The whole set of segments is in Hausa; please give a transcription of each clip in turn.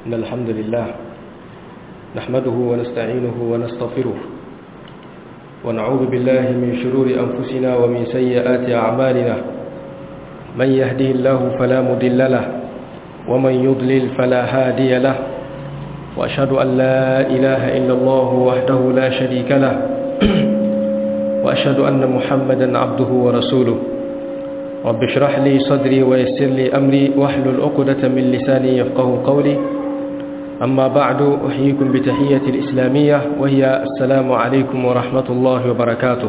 إن الحمد لله نحمده ونستعينه ونستغفره ونعوذ بالله من شرور أنفسنا ومن سيئات أعمالنا من يهده الله فلا مضل له ومن يضلل فلا هادي له وأشهد أن لا إله إلا الله وحده لا شريك له وأشهد أن محمدا عبده ورسوله رب اشرح لي صدري ويسر لي أمري واحلل عقدة من لساني يفقه قولي أما بعد أحييكم بتحية الإسلامية وهي السلام عليكم ورحمة الله وبركاته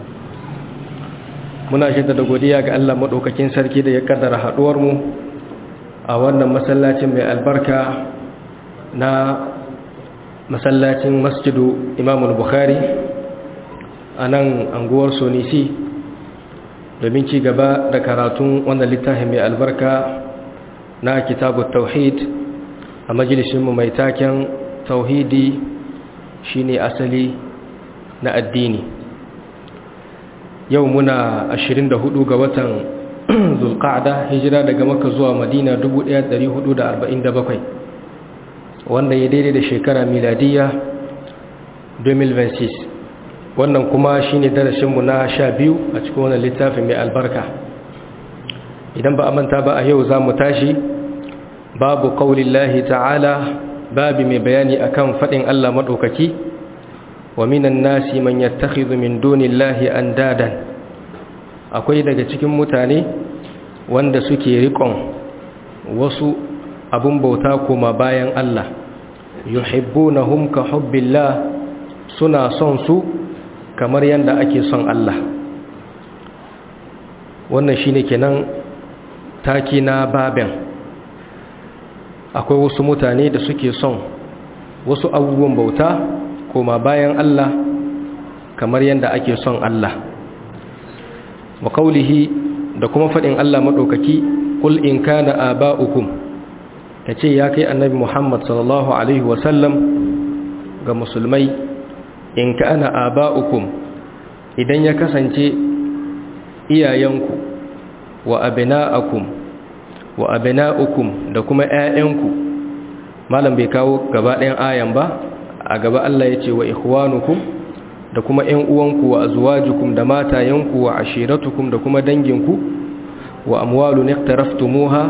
muna jaddada godiya ga Allah madaukakin sarki da ya kaddara haduwar mu a wannan masallacin mai albarka na masallacin masjidu Imam al-Bukhari a nan anguwar Sonisi domin ci gaba da karatun wannan littafin mai albarka na kitabut tauhid a majalisinmu mai taken tauhidi shine asali na addini yau muna 24 ga watan zulqa'da hijira daga makka zuwa madina 1447 wanda ya daidai da shekara miladiya 2026 wannan kuma shine darasinmu na 12 a cikin wannan littafin mai albarka idan ba a manta ba a yau za mu tashi babu qaulillahi ta'ala babi mai bayani akan fadin Allah madaukaki wa minan nasi man yattakhidhu min dunillahi andadan akwai daga cikin mutane wanda suke rikon wasu abun bauta kuma bayan Allah yuhibbunahum ka hubbillah suna son su kamar yanda ake son Allah wannan shine kenan taki na babin akwai wasu mutane da suke son wasu abubuwan bauta koma bayan Allah kamar yadda ake son Allah wa kaulihi da kuma faɗin Allah maɗaukaki kul in kana aba'ukum kace ya kai annabi Muhammad sallallahu alaihi wasallam ga musulmai in kana aba'ukum idan ya kasance iyayenku wa abina'akum wa abina'ukum da kuma ƴaƴanku malam bai kawo gaba ɗayan ayan ba a gaba Allah ya ce wa ikhwanukum da kuma ƴan uwanku wa azwajukum da matayenku wa ashiratukum da kuma danginku wa amwalun iqtaraftumuha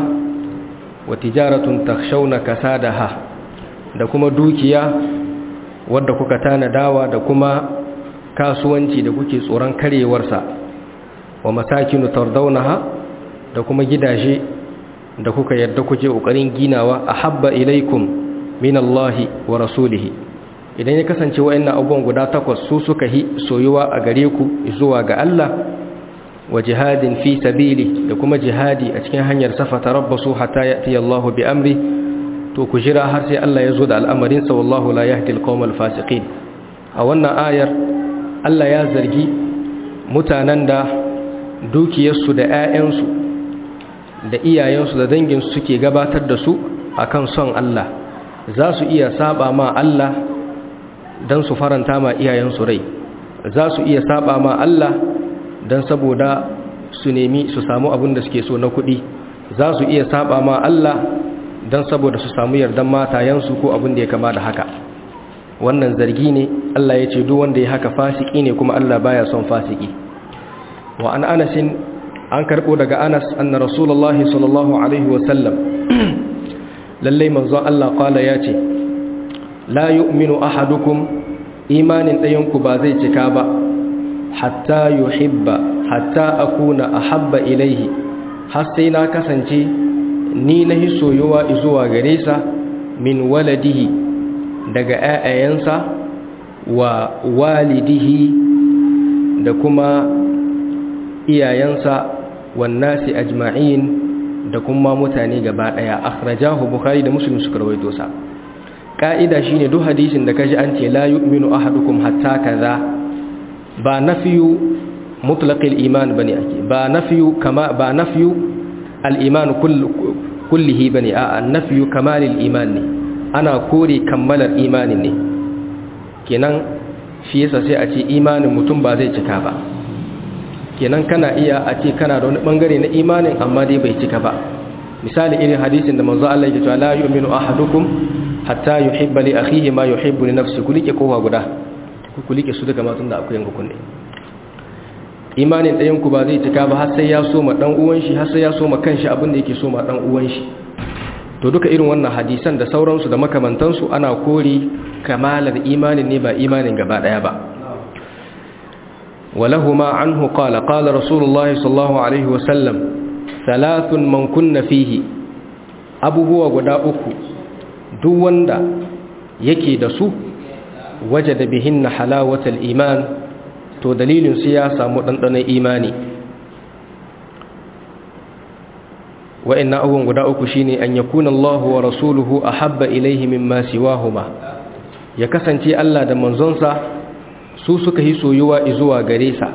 wa tijaratun takhshawna kasadaha da kuma dukiya wadda kuka tanadawa da kuma kasuwanci da kuke tsoron karewarsa wa masakinu tardawnaha da kuma gidaje da kuka yadda kuke ƙoƙarin ginawa a habba ilaikum min Allahi wa rasulihi idan ya kasance wa'annan abubuwan guda takwas su suka hi soyuwa a gare ku zuwa ga Allah wa jihadin fi sabili da kuma jihadi a cikin hanyar safa tarabbasu hatta ya'ti Allahu bi amri to ku jira har sai Allah ya zo da al'amarin sa wallahu la yahdi al-qawmal fasiqin a wannan ayar Allah ya zargi mutanen da dukiyarsu da 'ya'yansu da iyayensu da danginsu suke gabatar da su akan son Allah za su iya saba ma Allah don su faranta ma iyayensu rai za su iya saba ma Allah don saboda su nemi su samu abin da suke so na kuɗi za su iya saba ma Allah don saboda su samu yardan matayensu ko abin da ya kama da haka wannan zargi ne Allah ya ce duk wanda ya haka fasiki ne kuma Allah baya son fasiki wa an anasin an karɓo daga anas anna rasulullahi sallallahu alaihi wasallam lallai manzon Allah kwala ya ce la yu'minu ahadukum imanin ɗayanku ba zai cika ba hatta yuhibba hatta akuna ahabba ilaihi har sai na kasance ni na soyuwa zuwa gare sa min waladihi daga ƴaƴayensa wa walidihi da kuma iyayensa wannasi ajma'in da kuma mutane gaba daya akhrajahu bukhari da muslim suka rawaito sa ka'ida shine duk hadisin da kaji an ce la yu'minu ahadukum hatta kaza ba nafiyu mutlaqil iman bane ake ba nafiyu kama ba nafiyu al-iman kullihi bane a nafiyu kamalil iman ne ana kore kammalar imanin ne kenan shi yasa sai a ce imanin mutum ba zai cika ba kenan kana iya a ce kana da wani bangare na imanin amma dai bai cika ba misali irin hadisin da manzo Allah ya ce la yu'minu ahadukum hatta yuhibba li akhihi ma yuhibbu li nafsihi kulike kowa guda kulike su daga matun da akwai yanku kunne imanin ɗayan ku ba zai cika ba har sai ya so ma dan uwan shi har sai ya so ma kanshi abin da yake so ma dan uwan shi to duka irin wannan hadisan da sauransu da makamantansu ana kori kamalar imanin ne ba imanin gaba daya ba ولهما عنه قال قال رسول الله صلى الله عليه وسلم ثلاث من كن فيه abubuwa guda uku duk wanda yake da su wajada bihinna halawatal iman to dalilin su ya samu dandanon imani wa'annan abubuwan guda uku shine an yakuna Allahu wa rasuluhu ahabba ilayhi mimma siwahuma ya kasance Allah da manzonsa su suka yi soyuwa zuwa gare sa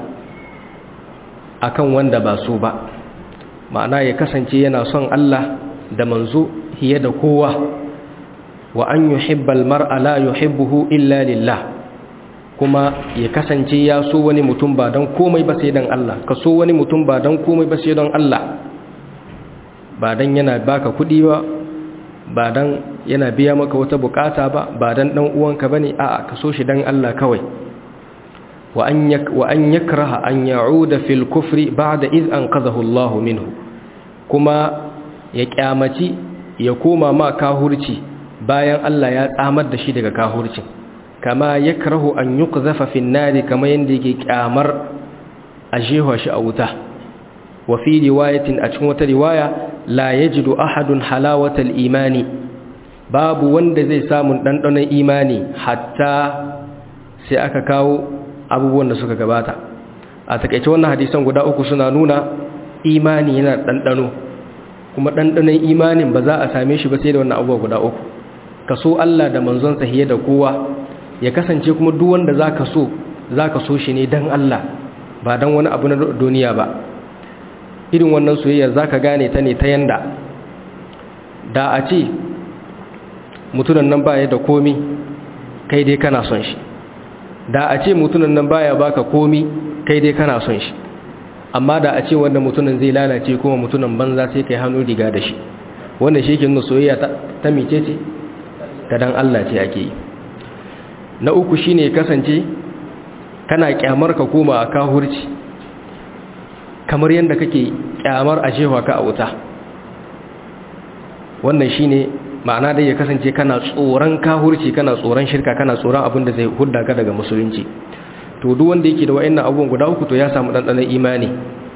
akan wanda ba su ba ma'ana ya kasance yana son Allah da manzo hiye da kowa wa an yuhibbal mar'a la yuhibbuhu illa lillah kuma ya kasance ya so wani mutum ba dan komai ba sai dan Allah ka so wani mutum ba dan komai ba sai dan Allah ba dan yana baka kudi ba ba dan yana biya maka wata bukata ba ba dan dan uwanka bane a'a ka so shi dan Allah kawai wa an yak wa an yakraha an ya'uda fil kufri ba'da iz anqadhahu Allah minhu kuma ya kyamaci ya koma ma kahurci bayan Allah ya tsamar da shi daga kahurcin kama yakrahu an yuqzafa fin nari kama yanda yake kyamar a jefa shi a wuta wa fi riwayatin a cikin wata riwaya la yajidu ahadun halawatal imani babu wanda zai samu dandanon imani hatta sai aka kawo abubuwan da suka gabata a takeice wannan hadisan guda uku suna nuna imani yana dandano kuma dandanon imanin ba za a same shi ba sai da wannan abubuwa guda uku ka so Allah da manzon sa hiye da kowa ya kasance kuma duk wanda zaka so zaka so shi ne dan Allah ba dan wani abu na duniya ba irin wannan soyayya zaka gane ta ne ta yanda da a ce mutunan nan baya da komi kai dai kana son shi da a ce mutunan nan baya baka komi kai dai kana son shi amma da a ce wanda mutunan zai lalace kuma mutunan banza sai kai hannu riga da shi wanda shi ke nuna soyayya ta mice ce ta dan Allah ce ake yi na uku shine kasance kana kyamar ka koma a kahurci kamar yadda kake kyamar a jefa ka a wuta wannan shine ma'ana dai ya kasance kana tsoron kahurci kana tsoron shirka kana tsoron abin da zai hudda ka daga musulunci to duk wanda yake da wa'annan abubuwan guda uku to ya samu dandanon imani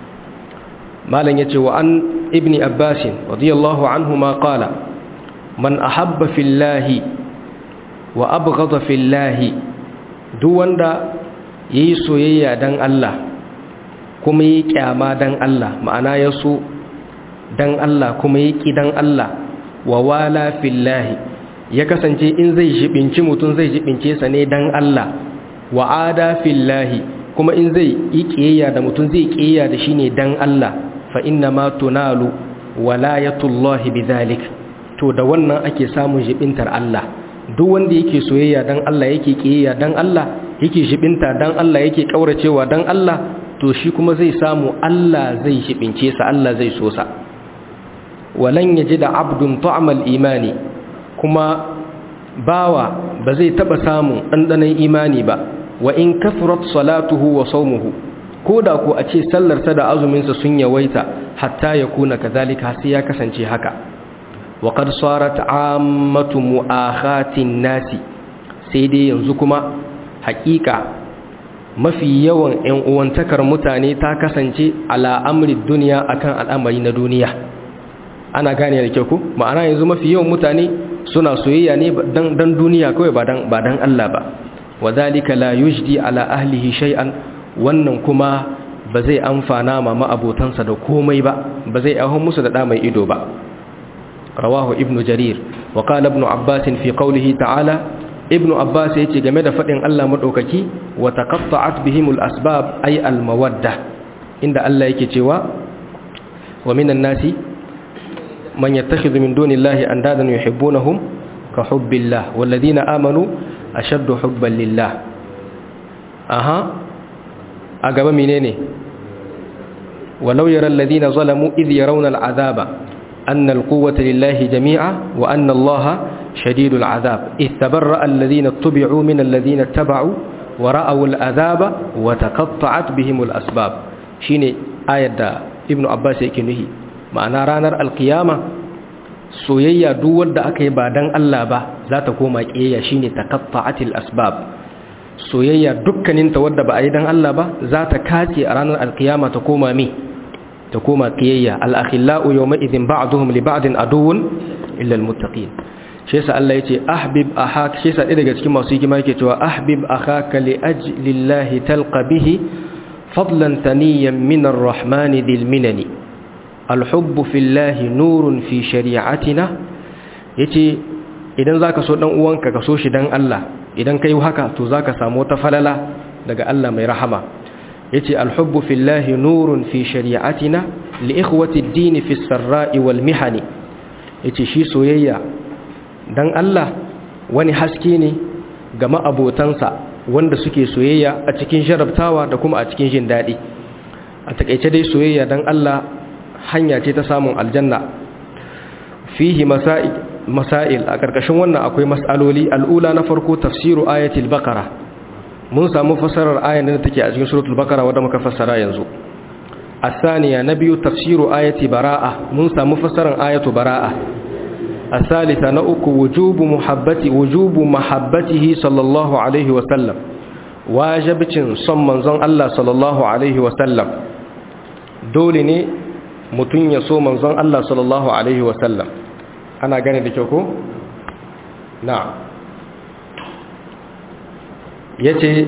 malam yace wa an ibni abbas radiyallahu anhu ma qala man ahabba fillahi wa abghadha fillahi duk wanda yayi soyayya dan Allah kuma yi kyama dan Allah ma'ana ya so dan Allah kuma yi ki dan Allah wa wala fillahi ya kasance in zai jibinci mutum zai jibince sa ne dan Allah wa ada fillahi kuma in zai yi kiyayya da mutum zai kiyayya da shi ne dan Allah fa inna ma tunalu walayatullahi bidhalik to da wannan ake samun jibintar Allah duk wanda yake soyayya dan Allah yake kiyayya dan Allah yake jibinta dan Allah yake kauracewa dan Allah to shi kuma zai samu Allah zai jibince sa Allah zai so sa walan yajida abdun ta'mal imani kuma bawa ba zai taba samun dandanan imani ba wa in kathrat salatuhu wa sawmuhu koda ko a ce sallarsa da azuminsa sun yawaita hatta yakuna kadhalika sai ya kasance haka wa qad sarat ammatu mu'akhatin nasi sai dai yanzu kuma haƙiƙa mafi yawan ƴan uwantakar mutane ta kasance ala amri duniya akan al'amari na duniya ana gane da kyau ko ma'ana yanzu mafi yawan mutane suna soyayya ne dan duniya kawai ba dan ba dan Allah ba wadhalika la yujdi ala ahlihi shay'an wannan kuma ba zai amfana ma ma'abotansa da komai ba ba zai ahon musu da da mai ido ba rawahu ibnu jarir wa qala ibnu abbas fi qawlihi ta'ala ibnu abbas yace game da fadin Allah madaukaki wa taqatta'at bihimul asbab ay al mawadda inda Allah yake cewa wa minan nasi man yattakhidhu min dunillahi andadan yuhibbunahum ka hubbillah walladhina amanu ashaddu hubban lillah aha a gaba menene walau yara alladhina zalamu idh yarawna al'azaba anna alquwwata lillahi jami'a wa anna allaha shadidul azab istabarra alladhina tubi'u min alladhina taba'u wa ra'aw al'azaba wa taqatta'at bihim al'asbab shine ayar da ibnu abbas yake nuhi ma'ana ranar alqiyama soyayya duk wanda aka yi ba dan Allah ba za ta koma kiyayya shine taqatta'atil asbab soyayya dukkaninta wadda ba a yi dan Allah ba za ta kace a ranar alkiyama ta koma mi ta koma kiyayya al-akhillau yawma idhin ba'duhum li ba'din aduwwun illa al-muttaqin shi yasa Allah yace ahbib ahak shi yasa daga cikin masu hikima yake cewa ahbib akhaka li ajlillahi talqa bihi fadlan taniyan min ar-rahmani dhil minani al-hubb fillahi nurun fi shari'atina yace idan zaka so dan uwanka ka so shi dan Allah idan kai haka to zaka samu wata falala daga Allah mai rahama yace al-hubbu fillahi nurun fi shari'atina li ikhwati ad-din fi as-sarra'i wal mihani yace shi soyayya dan Allah wani haske ne ga ma'abotansa wanda suke soyayya a cikin sharabtawa da kuma a cikin jin dadi a takeice dai soyayya dan Allah hanya ce ta samun aljanna fihi masail masail a karkashin wannan akwai mas'aloli al'ula na farko tafsiru ayatul baqara mun samu fasarar ayan da take a cikin suratul baqara wanda muka fassara yanzu الثانية نبي تفسير آية براءة من مفسر آية براءة الثالثة نأك وجوب محبة وجوب محبته صلى الله عليه وسلم واجب صمم زن الله صلى الله عليه وسلم دولني متن يسو من زن الله صلى الله عليه وسلم أنا غني دكوكو نعم yace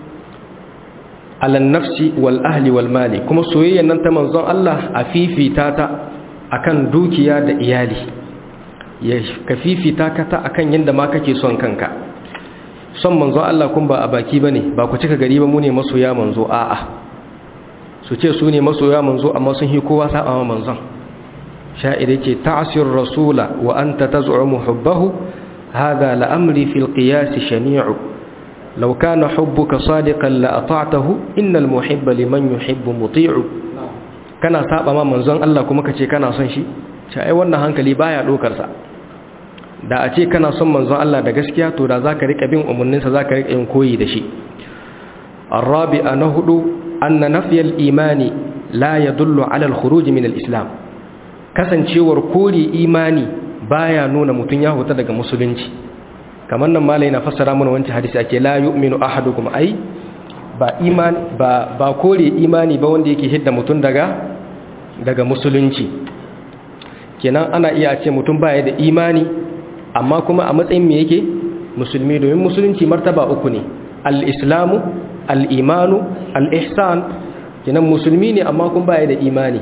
alan nafsi wal ahli wal mali kuma soyayyan nan ta manzon Allah a fifita ta akan dukiya da iyali ya ka fifita ka ta akan yanda ma kake son kanka son manzon Allah kun ba a baki bane ba ku cika gari ba mu ne masoya manzo a'a su ce su ne masoya manzo amma sun hi kowa saba ma manzon sha'ir yake ta'sir rasula wa anta taz'umu hubbahu hadha la amri fil qiyas shani'u لو كان حبك صادقا لأطعته إن المحب لمن يحب مطيع kana saba ma manzon Allah kuma kace kana son shi ce ai wannan hankali baya dokar sa da a ce kana son manzon Allah da gaskiya to da zaka rika bin umarnin sa zaka rika yin koyi da shi arabi'a na hudu anna nafyal imani la yadullu ala al-khuruj min al-islam kasancewar kori imani baya nuna mutun ya huta daga musulunci kamar nan malai na fassara mana wancan hadisi ake la yu'minu ahadukum ai ba iman ba ba kore imani ba wanda yake hidda mutun daga daga musulunci kenan ana iya ce mutum baya da imani amma kuma a matsayin me yake musulmi domin musulunci martaba uku ne al-islamu al-imanu al-ihsan kenan musulmi ne amma kuma baya da imani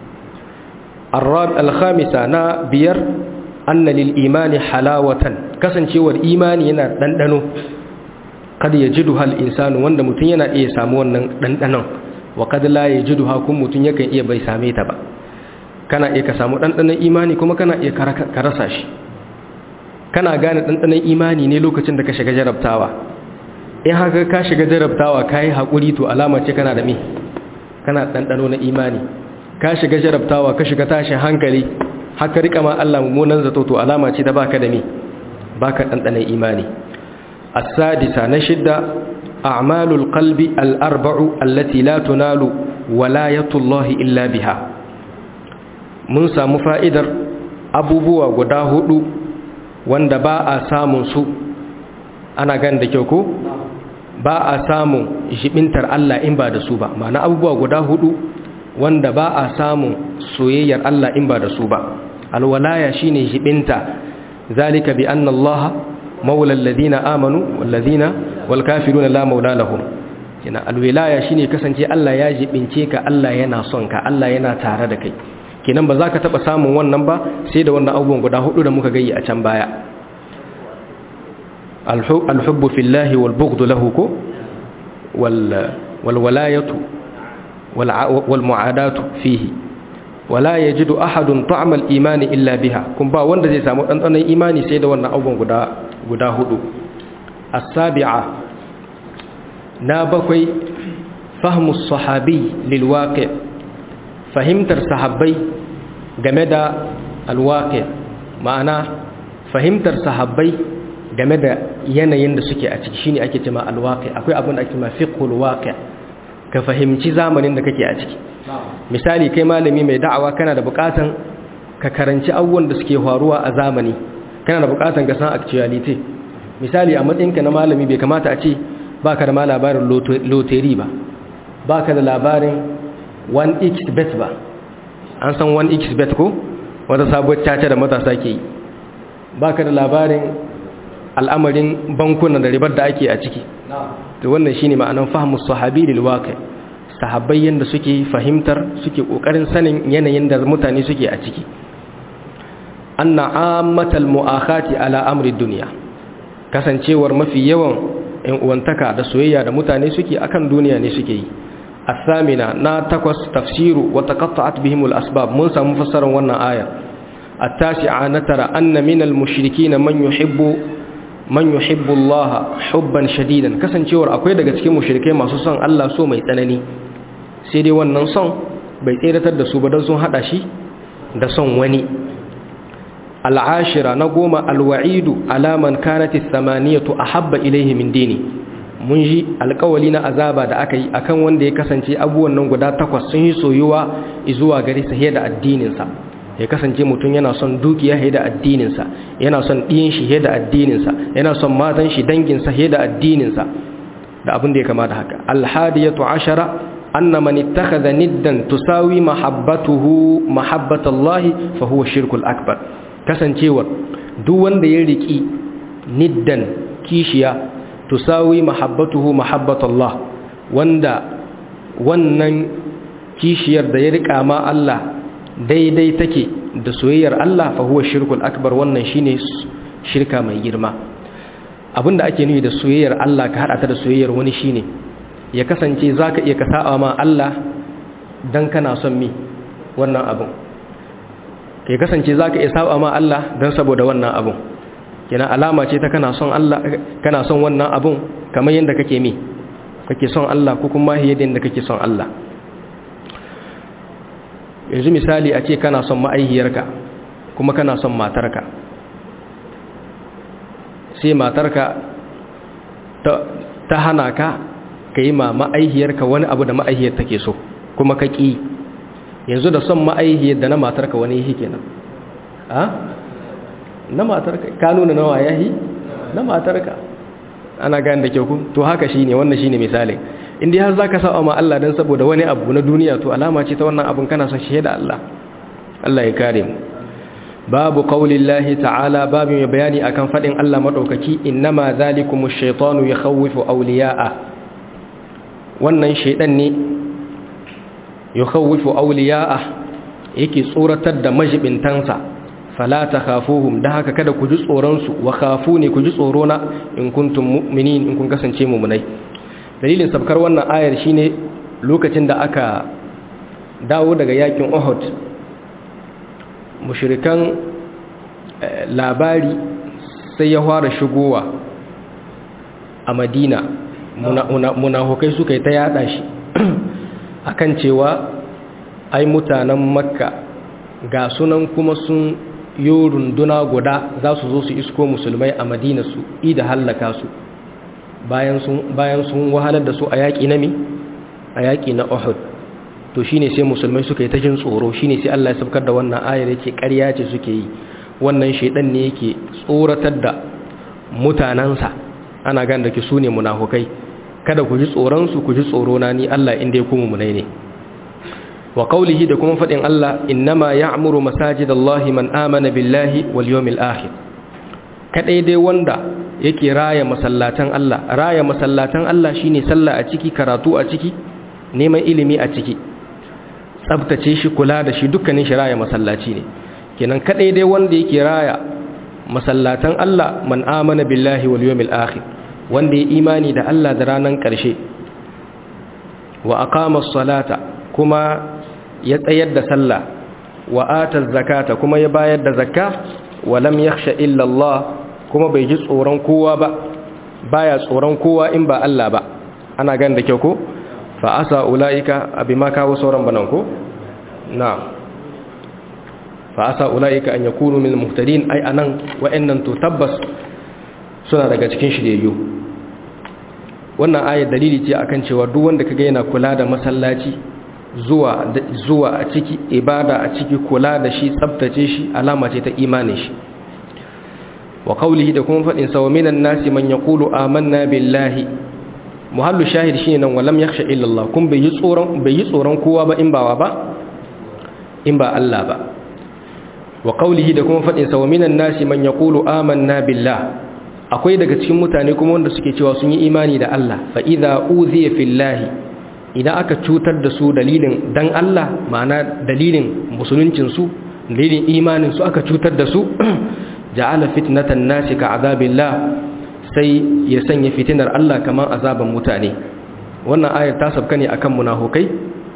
al-khamisa na biyar anna lil imani halawatan kasancewar imani yana dandano kada ya jidu hal insanu wanda mutum yana iya samu wannan dandanon wa kada la ya jidu ha kun mutum yakan iya bai same ta ba kana iya ka samu dandanon imani kuma kana iya ka rasa shi kana gane dandanon imani ne lokacin da ka shiga jarabtawa in haka ka shiga jarabtawa kai hakuri to alama ce kana da me kana dandano na imani ka shiga jarabtawa ka shiga tashin hankali haka rika ma Allah mummunan zato to alama ce da baka da me baka dandanan imani as-sadisa na shidda a'malul qalbi al-arba'u allati la tunalu walayatullahi illa biha mun samu fa'idar abubuwa guda hudu wanda ba a samun su ana gan da kyau ko ba a samun jibintar Allah in ba da su ba ma'ana abubuwa guda hudu wanda ba a samun soyayyar Allah in ba da su ba alwalaya shine jibinta zalika bi anna Allah maula alladhina amanu walladhina wal kafiruna la maula lahum kina alwilaya shine kasance Allah ya jibince ka Allah yana son ka Allah yana tare da kai kinan ba za ka taba samun wannan ba sai da wannan abubuwan guda hudu da muka gayi a can baya alhubbu fillahi wal bughdu lahu ko wal wal walayatu والمعادات فيه ولا يجد أحد طعم الإيمان إلا بها كن با wanda zai samu dandanon imani sai da wannan abubuwan guda guda hudu as-sabi'a na bakwai fahmu sahabi lil waqi' fahimtar sahabbai game da alwaqi ma'ana fahimtar sahabbai game da yanayin da suke a ciki shine ake cewa alwaqi akwai abin da ake cewa fiqhul waqi ka fahimci zamanin da kake a ciki misali kai malami mai da'awa kana da bukatan ka karanci abubuwan da suke faruwa a zamani kana da bukatan ka san actuality misali a matsayinka na malami bai kamata a ce baka da ma labarin loteri ba baka da labarin 1xbet ba an san 1xbet ko wata sabuwar caca da matasa ke yi baka da labarin al'amarin bankunan da ribar da ake a ciki to wannan shine ma'anan fahmu sahabi lil waqi sahabbai yanda suke fahimtar suke kokarin sanin yanayin da mutane suke a ciki anna ammatal mu'akhati ala amri dunya kasancewar mafi yawan ‘yan uwantaka da soyayya da mutane suke akan duniya ne suke yi asamina na takwas tafsiru wa taqatta'at bihimul asbab mun samu fassarar wannan aya at-tasi'a na tara anna minal mushrikeena man yuhibbu man yuhibbu Allah hubban shadidan kasancewar akwai daga cikin mushrikai masu son Allah so mai tsanani sai dai wannan son bai tseratar da su ba don sun hada shi da son wani al'ashira na goma alwa'idu alaman kanati samaniyatu a habba ilaihi min dini mun ji alkawali na azaba da aka yi akan wanda ya kasance abubuwan nan guda takwas sun yi soyuwa zuwa gari sa da addininsa ya kasance mutum yana son dukiya da addininsa yana son ɗiyin shi da addininsa yana son matan shi danginsa da addininsa da abin da ya kama da haka alhadiyatu ashara anna man ittakhadha niddan tusawi mahabbatuhu mahabbatallahi fa huwa shirkul akbar kasancewar duk wanda ya riki niddan kishiya tusawi mahabbatuhu mahabbatallah wanda wannan kishiyar da ya rika ma Allah daidai take da soyayyar Allah fa huwa shirkul akbar wannan shine shirka mai girma abinda ake nufi da soyayyar Allah ka hada ta da soyayyar wani shine ya kasance zaka iya ka sa'a ma Allah dan kana son mi wannan abun ya kasance za ka iya saba ma Allah don saboda wannan abun kina alama ce ta kana son Allah kana son wannan abun kamar yadda kake mi kake son Allah ko kuma yadda kake son Allah yanzu misali a ce kana son ma'aihiyarka kuma kana son matarka sai matarka ta hana ka ka yi ma ma'aihiyarka wani abu da ma'aihiyar take so kuma ka ƙi yanzu da son ma'aihiyar da na matarka wani yi kenan a na matarka ka nuna nawa yahi na matarka ana gani da kyau ku to haka shine wannan shine misalin inda har zaka sa ma Allah dan saboda wani abu na duniya to alama ce ta wannan abun kana son shi da Allah Allah ya kare mu babu qaulillahi ta'ala babu mai bayani akan fadin Allah madaukaki innama zalikumush shaitanu yakhawwifu awliya'a wannan shaidan ne yukhawwifu awliya'a yake tsoratar da majibintansa fala takhafuhum da haka kada ku ji tsoron su wa khafuni ku ji tsoro na in kuntum mu'minin in kun kasance mu'minai dalilin sabkar wannan ayar shine lokacin da aka dawo daga yakin Uhud mushrikan labari sai ya fara shigowa a Madina munafukai suka yi ta yada shi akan cewa ai mutanen makka ga sunan kuma sun yi runduna guda za su zo su isko musulmai a madina su ida hallaka su bayan sun wahalar da su a yaƙi na mi a yaƙi na uhud to shine sai musulmai suka yi ta jin tsoro shine sai Allah ya sabkar da wannan ayar yake ƙarya ce suke yi wannan shaidan ne yake tsoratar da mutanansa ana gan da ki su ne munafukai kada ku ji tsoronsu ku ji tsorona ni Allah inda ya kuma munai ne wa qawlihi da kuma fadin Allah innama ya'muru masajidallahi man amana billahi wal yawmil akhir kadai dai wanda yake raya masallatan Allah raya masallatan Allah shine sallah a ciki karatu a ciki neman ilimi a ciki tsabtace shi kula da shi dukkanin shi raya masallaci ne kenan kadai dai wanda yake raya masallatan Allah man amana billahi wal yawmil akhir wanda ya imani da Allah da ranar ƙarshe wa aqama salata kuma ya tsayar da sallah wa ata zakata kuma ya bayar da zakka wa lam yakhsha illa Allah kuma bai ji tsoron kowa ba baya tsoron kowa in ba Allah ba ana gan da kyau ko fa asa ulaika abima kawo sauran banan ko na'am fa asa ulaika an yakunu min muhtadin ai anan wa'annan to tabbas suna daga cikin shiryayyu wannan ayat dalili ce akan cewa duk wanda kaga yana kula da masallaci zuwa zuwa a ciki ibada a ciki kula da shi tsaftace shi alama ce ta imanin shi wa qawlihi da kuma fadin sa wa minan nasi man yaqulu amanna billahi muhallu shahid shine nan walam yakhsha illa Allah kun bai yi tsoron bai yi tsoron kowa ba in ba ba in ba Allah ba wa qawlihi da kuma fadin sa wa minan nasi man yaqulu amanna billahi akwai daga cikin mutane kuma wanda suke cewa sun yi imani da Allah fa idza uziya fillahi idan aka cutar da su dalilin dan Allah ma'ana dalilin musuluncin su dalilin imanin su aka cutar da su ja'ala fitnatan nasi ka azabillah sai ya sanya fitinar Allah kamar azaban mutane wannan ayar ta sabka ne akan munafukai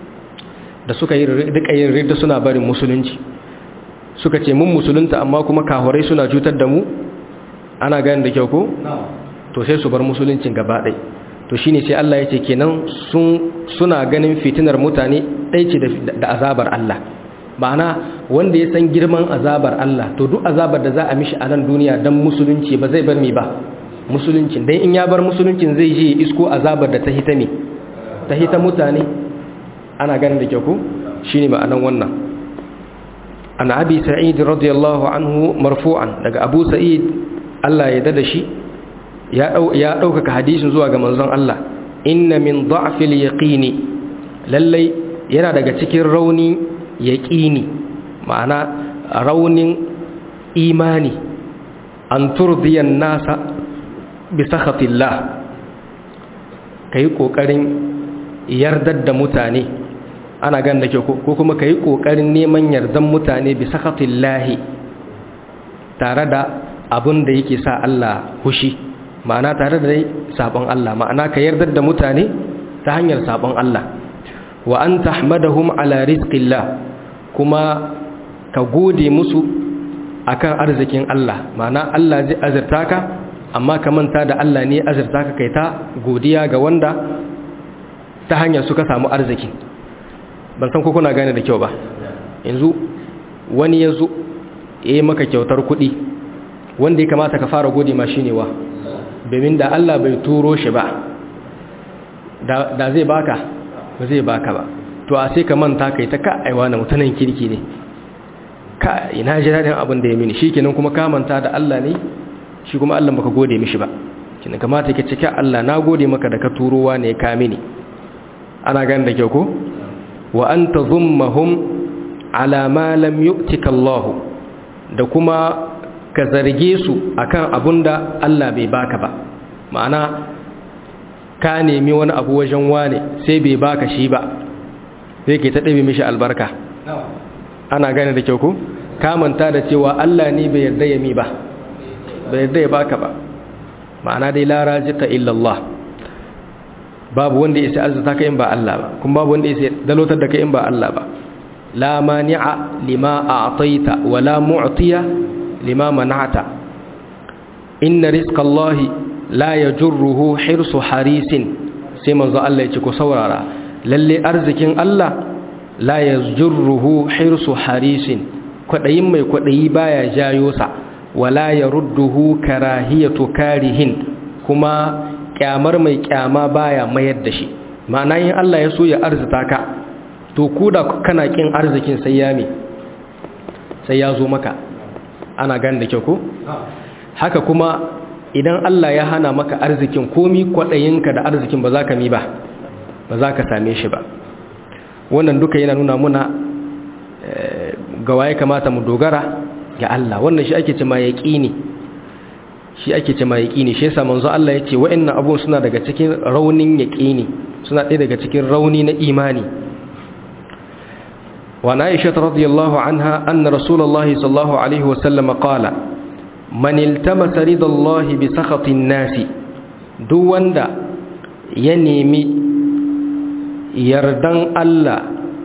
da suka yi duka yin ridda suna barin musulunci suka ce mun musulunta amma kuma kahurai suna cutar da mu ana gani da kyau ko to sai su bar musuluncin gaba ɗai to shine sai Allah ya ce kenan suna ganin fitinar mutane ɗai ce da azabar Allah ma'ana wanda ya san girman azabar Allah to duk azabar da za a mishi a nan duniya don musulunci ba zai bar mi ba musuluncin dan in ya bar musuluncin zai je isko azabar da ta hita ne ta hita mutane ana ganin da kyau ko shine ma'anan wannan an abi sa'id radiyallahu anhu marfu'an daga abu sa'id Allah ya dada shi ya ɗaukaka hadisin zuwa ga manzon Allah inna min da'fil yaqini lallai yana daga cikin rauni yaqini ma'ana raunin imani an turdiyan nasa bi sakhatillah kai kokarin yardar da mutane ana gan da ke ko kuma kai kokarin neman yardan mutane bi sakhatillahi tare da abin da yake sa Allah hushi ma'ana tare da sabon Allah ma'ana ka yardar da mutane ta hanyar sabon Allah wa an tahmadahum ala rizqillah kuma ka gode musu akan arzikin Allah ma'ana Allah zai azurta ka amma ka manta da Allah ne azurta ka kai ta godiya ga wanda ta hanyar suka samu arziki ban san ko kuna gane da kyau ba yanzu wani ya zo ya yi maka kyautar kuɗi wanda ya kamata ka fara gode ma shi ne wa domin da Allah bai turo shi ba da zai baka ba zai baka ba to a sai ka manta kai ta ka aiwa na mutanen kirki ne ka ina ji daɗin abin da ya mini shi kenan kuma ka manta da Allah ne shi kuma Allah baka gode mishi ba kina kamata ka cika Allah na gode maka da ka turowa ne ka mini ana gani da kyau ko wa anta dhummahum ala ma lam yu'tika Allah da kuma ka zarge su akan abunda Allah bai baka ba ma'ana ka nemi wani abu wajen wane sai bai baka shi ba sai ke ta ɗabi mishi albarka ana gane da kyau ku ka manta da cewa Allah ne bai yarda ya mi ba bai yarda ya baka ba ma'ana dai la razika illa Allah babu wanda ya sai arzuta ka in ba Allah ba kuma babu wanda ya sai dalotar da ka in ba Allah ba la mani'a lima a'taita wa la mu'tiya lima mana'ta inna rizqallahi la yajurruhu hirsu harisin sai manzo Allah ya ce ku saurara lalle arzikin Allah la yajurruhu hirsu harisin kwadayin mai kwadayi baya jayo sa wala yarudduhu karahiyatu karihin kuma kyamar mai kyama baya mayar da shi ma'ana yin Allah ya so ya arzita ka to ku da kana kin arzikin sai ya me sai ya zo maka ana gan da kyau ko haka kuma idan Allah ya hana maka arzikin komi kwaɗayinka da arzikin ba za ka mi ba ba za ka same shi ba wannan duka yana nuna muna ga waye kamata mu dogara ga Allah wannan shi ake cema yaqini shi ake cema yaqini shi yasa manzo Allah yace wa'annan abun suna daga cikin raunin yaqini suna ɗaya daga cikin rauni na imani وعن عائشة رضي الله عنها أن رسول الله صلى الله عليه وسلم قال من التمس رضا الله بسخط الناس دون دا ينمي يردن الله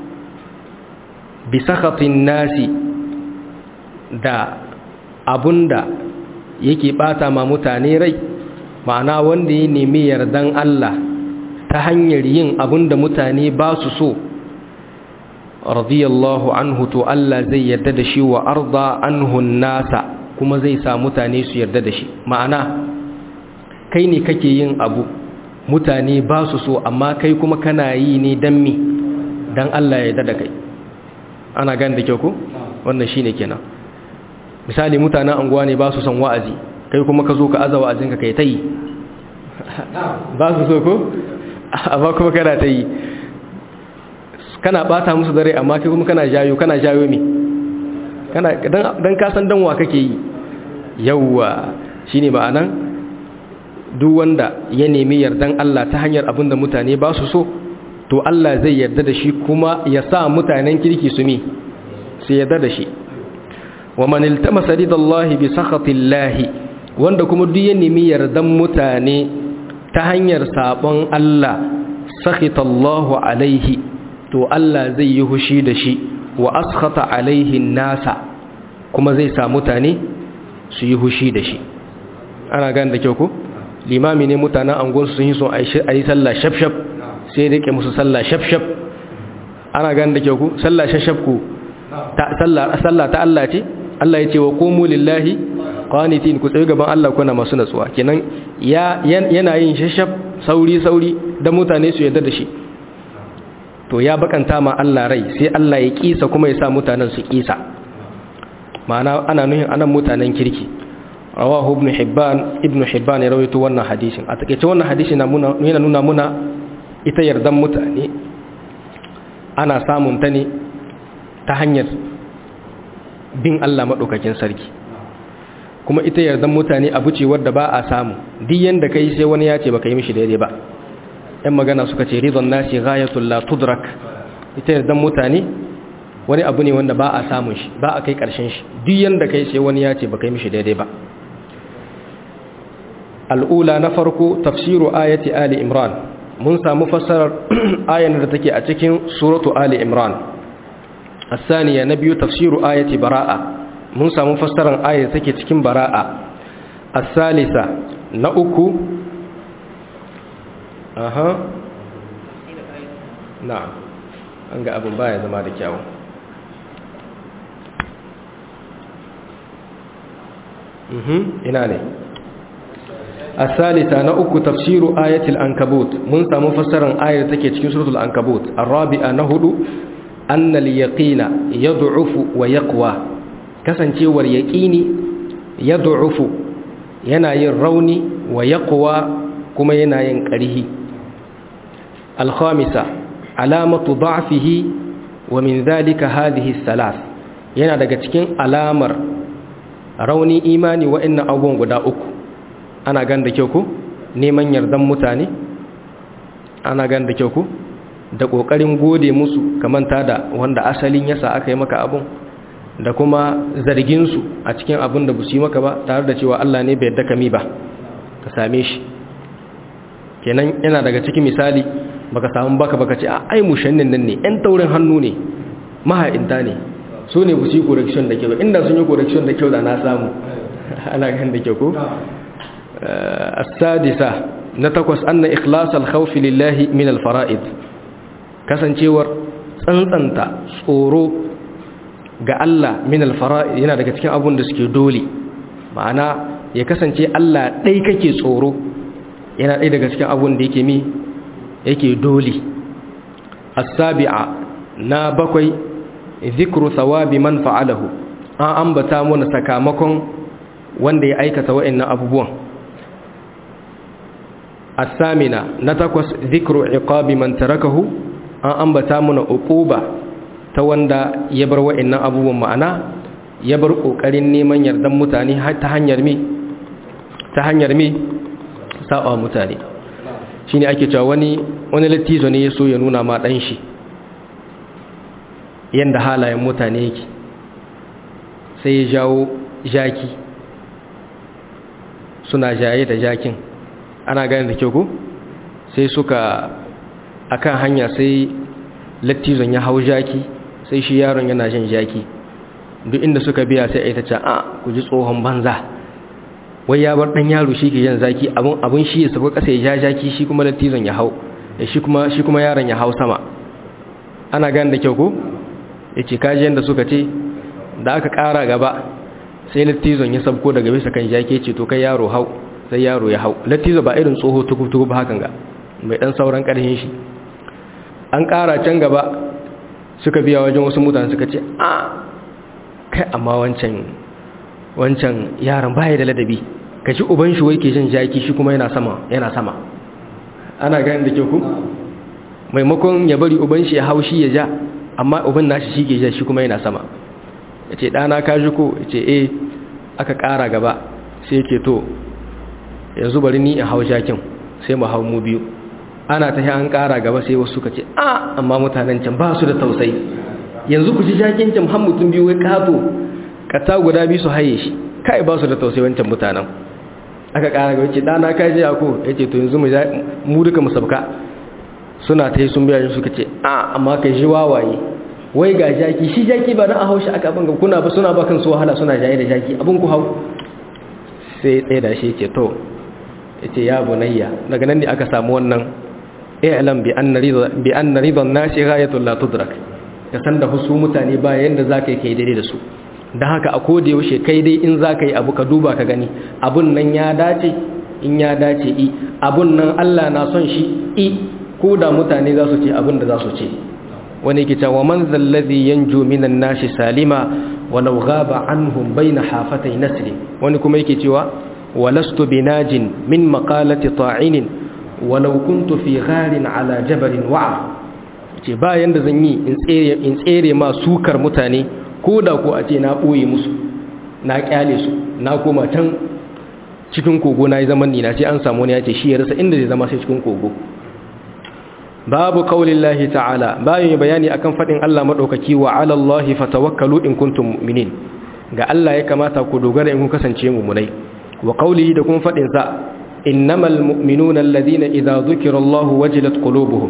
بسخط الناس دا abunda yake bata ma mutane rai ma'ana wanda ya nemi yardan Allah ta hanyar yin abunda mutane ba su so radiyallahu anhu to Allah zai yarda da shi wa arda anhu nasa kuma zai sa mutane su yarda da shi ma'ana kai ne kake yin abu mutane ba su so amma kai kuma kana yi ne dan mi dan Allah ya yarda da kai ana gane da kyau ko wannan shine kenan misali mutanen anguwa ne ba su son wa'azi kai kuma ka zo ka aza wa'azinka kai ta yi ba su so ko amma kuma kana ta yi kana bata musu dare amma kai kuma kana jayo kana jayo me kana dan ka san danwa kake yi yawwa shine ma'anan duk wanda ya nemi yardan Allah ta hanyar abinda mutane ba su so to Allah zai yarda da shi kuma ya sa mutanen kirki su mi su yarda da shi wa man iltamasa ridallahi bi sakhatillahi wanda kuma duk ya nemi yardan mutane ta hanyar sabon Allah sakhitallahu alaihi to Allah zai yi hushi da shi wa askhata alaihi nasa kuma zai sa mutane su yi hushi da shi ana gane da kyau ko limami ne mutanen angonsu sun yi son a yi sallah shafshaf sai rike musu sallah shafshaf ana gane da kyau ko sallah shafshaf ku sallah ta Allah ce Allah ya ce wa qumu lillahi qanitin ku tsaye gaban Allah kuna masu natsuwa kenan yana yin shashaf sauri sauri da mutane su yarda da shi to ya bakanta ma Allah rai sai Allah ya kisa kuma ya sa mutanen su kisa ma'ana ana nuhin anan mutanen kirki rawahu ibn hibban ibn hibban ya rawaito wannan hadisin a takeice wannan hadisi na muna yana nuna muna ita yardan mutane ana samun ta ne ta hanyar bin Allah madaukakin sarki kuma ita yardan mutane abu ce wadda ba a samu duk yanda kai sai wani ya ce baka yi mishi daidai ba yan magana suka ce ridon nasi ghayatul la tudrak ita yardan mutane wani abu ne wanda ba a samun shi ba a kai karshen shi duk yanda kai sai wani ya ce baka yi mishi daidai ba al'ula na farko tafsiru ayati ali imran mun samu fassarar ayan da take a cikin suratu ali imran الثانية نبي تفسير آية براءة mun samu fassarar ayar take cikin bara'a as-salisa na uku aha na'am an ga abin baya zama da kyawu mhm ina ne as-salisa na uku tafsiru ayatul ankabut mun samu fassarar ayar take cikin suratul ankabut ar-rabi'a na hudu anna al-yaqina yad'ufu wa yaqwa kasancewar yaƙini ya du'ufu yana yin rauni wa yaqwa kuma yana yin ƙarhi alkhamisa alamatu da'fihi wa min dhalika hadhihi salas yana daga cikin alamar rauni imani wa'annan abubuwan guda uku ana gan da kyau ku neman yardan mutane ana gan da kyau ku da ƙoƙarin gode musu kamanta da wanda asalin yasa aka yi maka abun da kuma zarginsu a cikin abin da busi maka ba tare da cewa Allah ne bai yadda kami ba ka same shi kenan yana daga cikin misali baka samu baka baka ce a ai mushannin nan ne ɗan taurin hannu ne maha'inta ne su ne busi correction da kyau inda sun yi correction da kyau da na samu ana kan da kyau ko as-sadisa na takwas anna ikhlas al-khawf lillahi min al-fara'id kasancewar tsantsanta tsoro ga Allah min alfara'id yana daga cikin abun da suke dole ma'ana ya kasance Allah ɗai kake tsoro yana ɗai daga cikin abun da yake mi yake dole as-sabi'a na bakwai zikru thawabi man fa'alahu an ambata mana sakamakon wanda ya aikata wa'annan abubuwan as-samina na takwas zikru iqabi man tarakahu an ambata mana uquba ta wanda ya bar wa'annan abubuwan ma'ana ya bar kokarin neman yardan mutane ta hanyar mi ta hanyar mi saba mutane shine ake cewa wani wani lattizo ne ya so ya nuna ma dan shi yanda halayen mutane yake sai ya jawo jaki suna jaye da jakin ana gane da kyau ko sai suka akan hanya sai lattizon ya hau jaki sai shi yaron yana jin jaki duk inda suka biya sai aita ce a ku ji tsohon banza wai ya bar dan yaro shi ke yin zaki abun abun shi ya sabo kasa ya ja jaki shi kuma lattizon ya hau shi kuma shi kuma yaron ya hau sama ana gane da kyau ko yace kaji yanda suka ce da aka ƙara gaba sai lattizon ya sabko daga bisa kan jaki ce to kai yaro hau sai yaro ya hau lattizo ba irin tsoho tukutuku ba hakan ga mai dan sauran ƙarfin shi an ƙara can gaba suka biya wajen wasu mutane suka ce a kai amma wancan wancan yaron baya da ladabi ka ci uban shi wai ke jin jaki shi kuma yana sama yana sama ana ganin da ke ku maimakon ya bari uban shi ya hau shi ya ja amma uban nashi shi ke ja shi kuma yana sama ya ce ɗana ka ji ko ya ce eh aka ƙara gaba sai ke to yanzu bari ni in hau jakin sai mu hau mu biyu ana ta an ƙara gaba sai wasu suka ce a amma mutanen can ba su da tausayi yanzu ku ji jakin can har mutum biyu wai kato kata guda biyu su haye shi kai ba su da tausayi wancan mutanen aka ƙara gaba ce ɗana ka ji ako ya ce to yanzu mu duka mu sabka suna ta yi sun biya suka ce a amma kai ji wawaye wai ga jaki shi jaki ba na a haushi aka abin kuna ba suna ba kansu wahala suna jaye da jaki abin ku hau sai tsaye da shi ce to ya ce ya bunayya daga nan ne aka samu wannan i'lam bi anna ridan nasi ghayatul la tudrak ka san da husu mutane ba yanda zaka yi kai daidai da su dan haka a koda yaushe kai dai in zaka yi abu ka duba ka gani abun nan ya dace in ya dace i abun nan Allah na son shi i ko da mutane za su ce abin da za su ce wani ke cewa man zallazi yanju minan nashi salima walau ghaba anhum baina hafatai nasri wani kuma yake cewa walastu binajin min maqalati ta'inin walau kuntu fi gharin ala jabalin wa'a ce ba yanda zan yi in tsere in tsere ma sukar mutane ko da ko a ce na boye musu na kyale su na koma can cikin kogo na yi zaman ni na sai an samu ne ya ce shi ya rasa inda zai zama sai cikin kogo babu qaulin lahi ta'ala bayan bayani akan fadin Allah madaukaki wa 'ala Allahi fatawakkalu in kuntum mu'minin ga Allah ya kamata ku dogara in kun kasance mu'minai wa qaulihi da kuma fadin sa innamal mu'minuna alladhina idza dhukira Allahu wajilat qulubuhum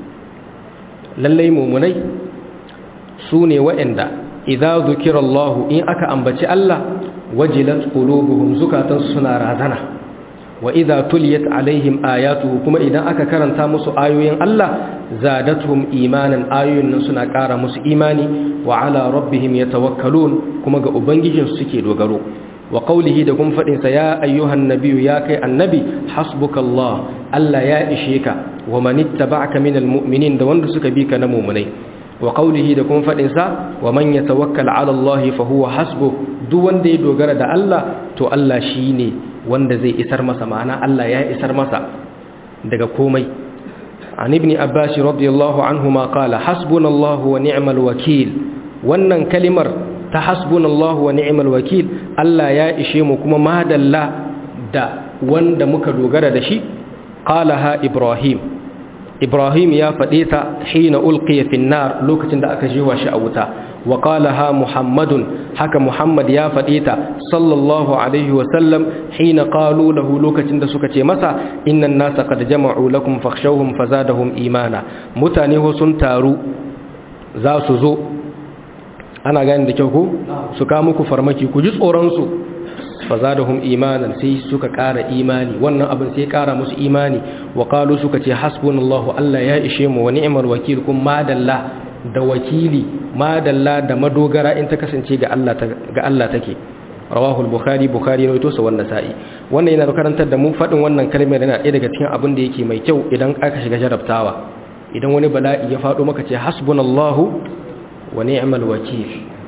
lallai mu'minai sune wa'anda idza dhukira Allahu in aka ambaci Allah wajilat qulubuhum zukatan suna razana wa idza tuliyat alaihim ayatuhu kuma idan aka karanta musu ayoyin Allah zadatuhum imanan ayoyin nan suna ƙara musu imani wa ala rabbihim yatawakkalun kuma ga ubangijin su suke dogaro wa qawlihi da kuma fadin sa ya ayyuhan nabiyyu ya kai annabi hasbukallah Allah ya ishe ka wa man ittaba'aka minal mu'minin da wanda suka bi ka na mu'minai wa qawlihi da kuma fadin sa wa man yatawakkal ala Allah fa huwa hasbuh duk wanda ya dogara da Allah to Allah shine wanda zai isar masa ma'ana Allah ya isar masa daga komai an ibn abbas radiyallahu anhuma qala hasbunallahu wa ni'mal wakil wannan kalimar ta hasbunallahu wa ni'mal wakil Allah ya ishe mu kuma madalla da wanda muka dogara da shi qalaha ibrahim ibrahim ya faɗe ta hina ulqiya fi nar lokacin da aka jiwa shi a wuta wa qalaha muhammadun haka muhammad ya faɗe ta sallallahu alaihi wa sallam hina qalu lahu lokacin da suka ce masa innan nasa qad jama'u lakum fakhshawhum fazadahum imana mutane ho sun taru za su zo ana gani da kyau ko su ka muku farmaki ku ji tsoron su fazadahum imanan sai suka ƙara imani wannan abin sai ƙara musu imani wa qalu suka ce hasbunallahu Allah ya ishe mu wa ni'mal wakil kun madalla da wakili madalla da madogara in ta kasance ga Allah ga Allah take rawahu al-bukhari bukhari ne to sa wannan sa'i wannan yana karantar da mu fadin wannan kalmar yana ɗaya daga cikin abin da yake mai kyau idan aka shiga jarabtawa idan wani bala'i ya faɗo maka ce hasbunallahu wa ni'mal wakil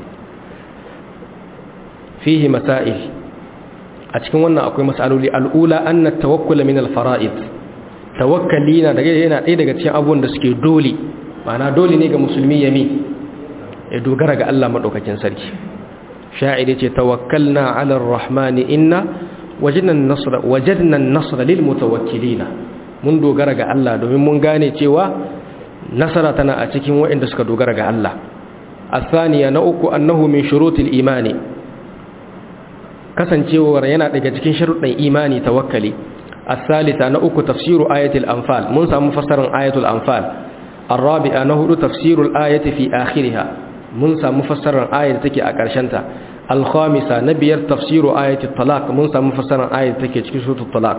fihi masail a cikin wannan akwai masaloli al'ula anna tawakkul min al-fara'id tawakkali na daga yana ɗaya daga cikin abubuwan da suke dole ma'ana dole ne ga musulmi yami ya dogara ga Allah madaukakin sarki sha'iri ce tawakkalna 'ala ar-rahmani inna wajadna an-nasra wajadna an-nasra lil mutawakkilina mun dogara ga Allah domin mun gane cewa nasara tana a cikin waɗanda suka dogara ga Allah الثانية نأكو أنه من شروط الإيمان kasancewar yana daga cikin sharuɗin imani tawakkali as-salisa na uku tafsiru ayatul anfal mun samu fassarar ayatul anfal ar-rabi'a na hudu tafsirul ayati fi akhiriha mun samu fassarar ayat take a ƙarshen ta al-khamisa na biyar tafsiru ayatul talaq mun samu fassarar ayat take cikin suratul talaq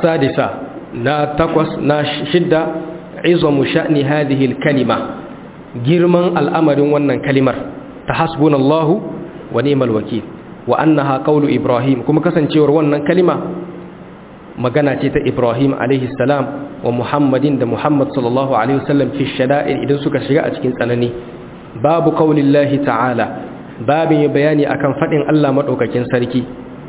as-sadisa na takwas na shidda izamu sha'ni hadhihi al-kalima girman al'amarin wannan kalimar ta hasbunallahu wa ni'mal wakil wa annaha qawlu ibrahim kuma kasancewar wannan kalima magana ce ta ibrahim alaihi salam wa muhammadin da muhammad sallallahu alaihi wasallam fi shada'ir idan suka shiga a cikin tsanani babu qaulillahi ta'ala babin bayani akan fadin Allah madaukakin sarki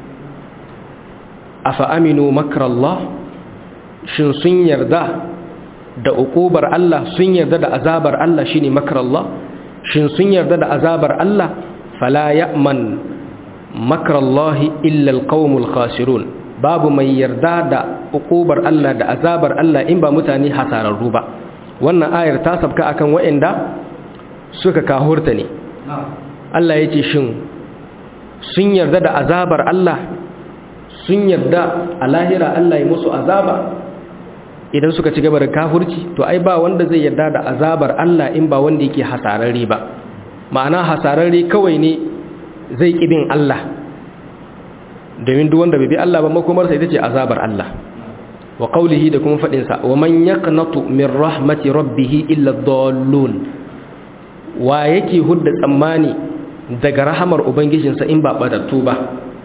afa aminu makrallah shin sun yarda da uqubar Allah sun yarda da azabar Allah shine makrallah shin sun yarda da azabar Allah fala ya'man makrallahi illa alqaumul khasirun babu mai yarda da uqubar Allah da azabar Allah in ba mutane hasararru ba wannan ayar ta sabka akan waɗanda suka kahurta ne Allah ya ce shin sun yarda da azabar Allah sun yarda a lahira Allah ya musu azaba idan suka ci gaba da kafurci to ai ba wanda zai yarda da azabar Allah in ba wanda yake hasararre ba ma'ana hasararre kawai ne zai kibin Allah domin duk wanda bai bi Allah ba makomarsa ita ce azabar Allah wa qawlihi da kuma fadin sa wa man yaqnatu min rahmati rabbih illa dallun wa yake hudda tsammani daga rahamar ubangijinsa in ba badattu ba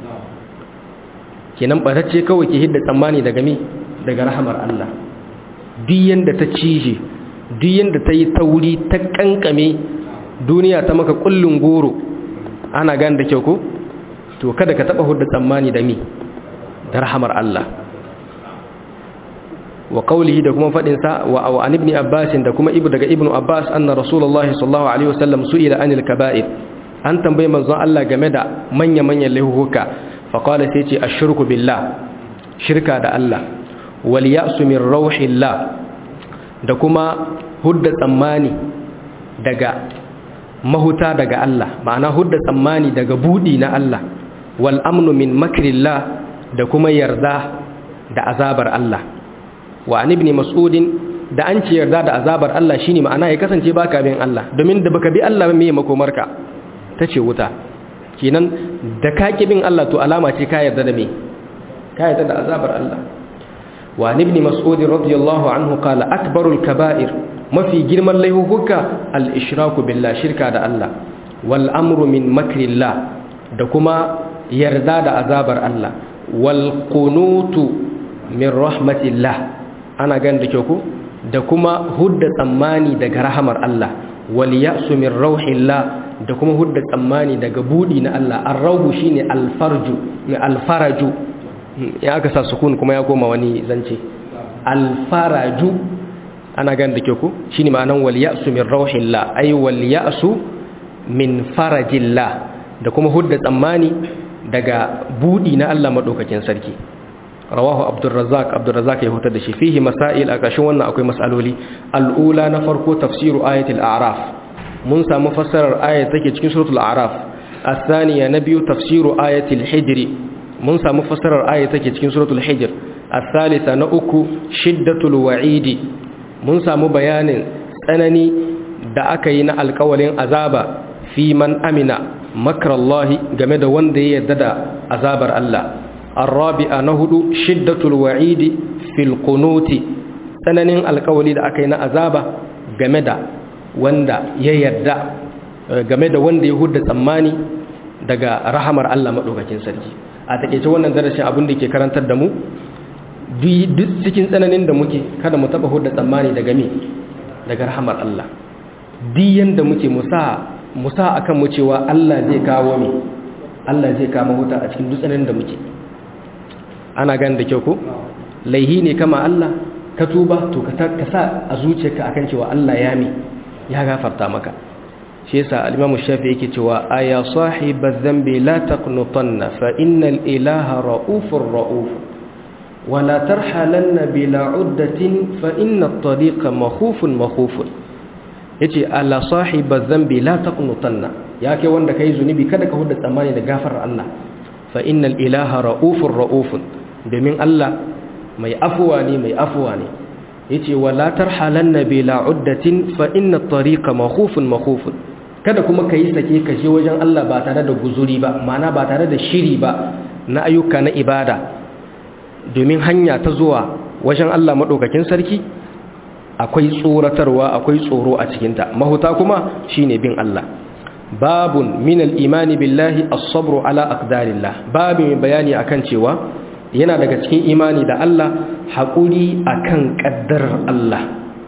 kenan batacce kawai ke hidda tsammani daga mi daga rahamar Allah duk yanda ta cije duk yanda ta yi tauri ta kankame duniya ta maka kullun goro ana gan da kyau ko to kada ka taba hudda tsammani da mi da rahamar Allah wa qawlihi da kuma fadin sa wa an ibn abbas da kuma ibu daga ibnu abbas anna rasulullahi sallallahu alaihi wasallam su'ila anil kaba'ir an tambaye manzon Allah game da manya manyan laifuka fa qala sai ce ashirku billah shirka da Allah wal ya'su min rauhillah da kuma hudda tsammani daga mahuta daga Allah ma'ana hudda tsammani daga budi na Allah wal amnu min makrillah da kuma yarda da azabar Allah wa an ibn mas'udin da an ce yarda da azabar Allah shine ma'ana ya kasance baka bin Allah domin da baka bi Allah me makomarka tace wuta kenan da ka bin Allah to alama ce ka yarda da me ka yarda da azabar Allah wa an ibn mas'ud radiyallahu anhu qala akbarul kaba'ir mafi girman laihuka al-ishraku billah shirka da Allah wal amru min makrillah da kuma yarda da azabar Allah wal qunutu min rahmatillah ana gan da kyau ko da kuma hudda tsammani daga rahamar Allah wal ya'su min rauhillah da kuma hudda tsammani daga budi na Allah ar-rauhu shine al-farju ne al-faraju ya aka sa sukun kuma ya koma wani zance al-faraju ana gan da kyau ko shine ma'anan wal ya'su min rauhillah ay wal ya'su min farajillah da kuma hudda tsammani daga budi na Allah madaukakin sarki rawahu abdurrazzaq abdurrazzaq ya hutar da shi fihi masail a ƙarshen wannan akwai masaloli al'ula na farko tafsiru ayatul a'raf mun samu fassarar ayat take cikin suratul a'raf الثانية نبي تفسير آية الحجر من سامو فسر آية تكي تكين سورة الحجر الثالثة نأكو شدة الوعيد من سامو بيان سنني da aka yi na alkawalin azaba fi man amina makarallahi game da wanda ya yarda da azabar Allah الرابعة نهد شدة الوعيد في القنوت tsananin alkawali da aka yi na azaba game da wanda ya yarda game da wanda ya hudda tsammani daga rahamar Allah maɗaukakin sarki a taƙaice wannan darashin abin da ke karantar da mu duk cikin tsananin da muke kada mu taɓa hudda tsammani daga me daga rahamar Allah diyan da muke musa musa akan mu cewa Allah zai kawo me Allah zai kama huta a cikin duk tsananin da muke ana gan da kyau ko laihi ne kama Allah ka tuba to ka sa a zuciyarka akan cewa Allah ya mi ya gafarta maka shi yasa al-Imam Shafi yake cewa aya sahibaz dhanbi la taqnutanna fa innal ilaha raufur rauf wa la tarhalanna bila uddatin fa inna at-tariqa makhufun makhufun yace ala sahibaz dhanbi la taqnutanna ya kai wanda kai zunubi kada ka hudda tsammani da gafarar Allah fa innal ilaha raufur raufun domin Allah mai afuwa ne mai afuwa ne yace wala tarhalanna bila uddatin fa inna at-tariqa makhufun makhufun kada kuma kai sake ka je wajen Allah ba tare da guzuri ba ma'ana ba tare da shiri ba na ayyuka na ibada domin hanya ta zuwa wajen Allah madaukakin sarki akwai tsoratarwa akwai tsoro a cikinta mahuta kuma shine bin Allah babun min al-imani billahi as-sabru ala aqdarillah babu mai bayani akan cewa yana daga cikin imani da Allah haƙuri akan ƙaddarar Allah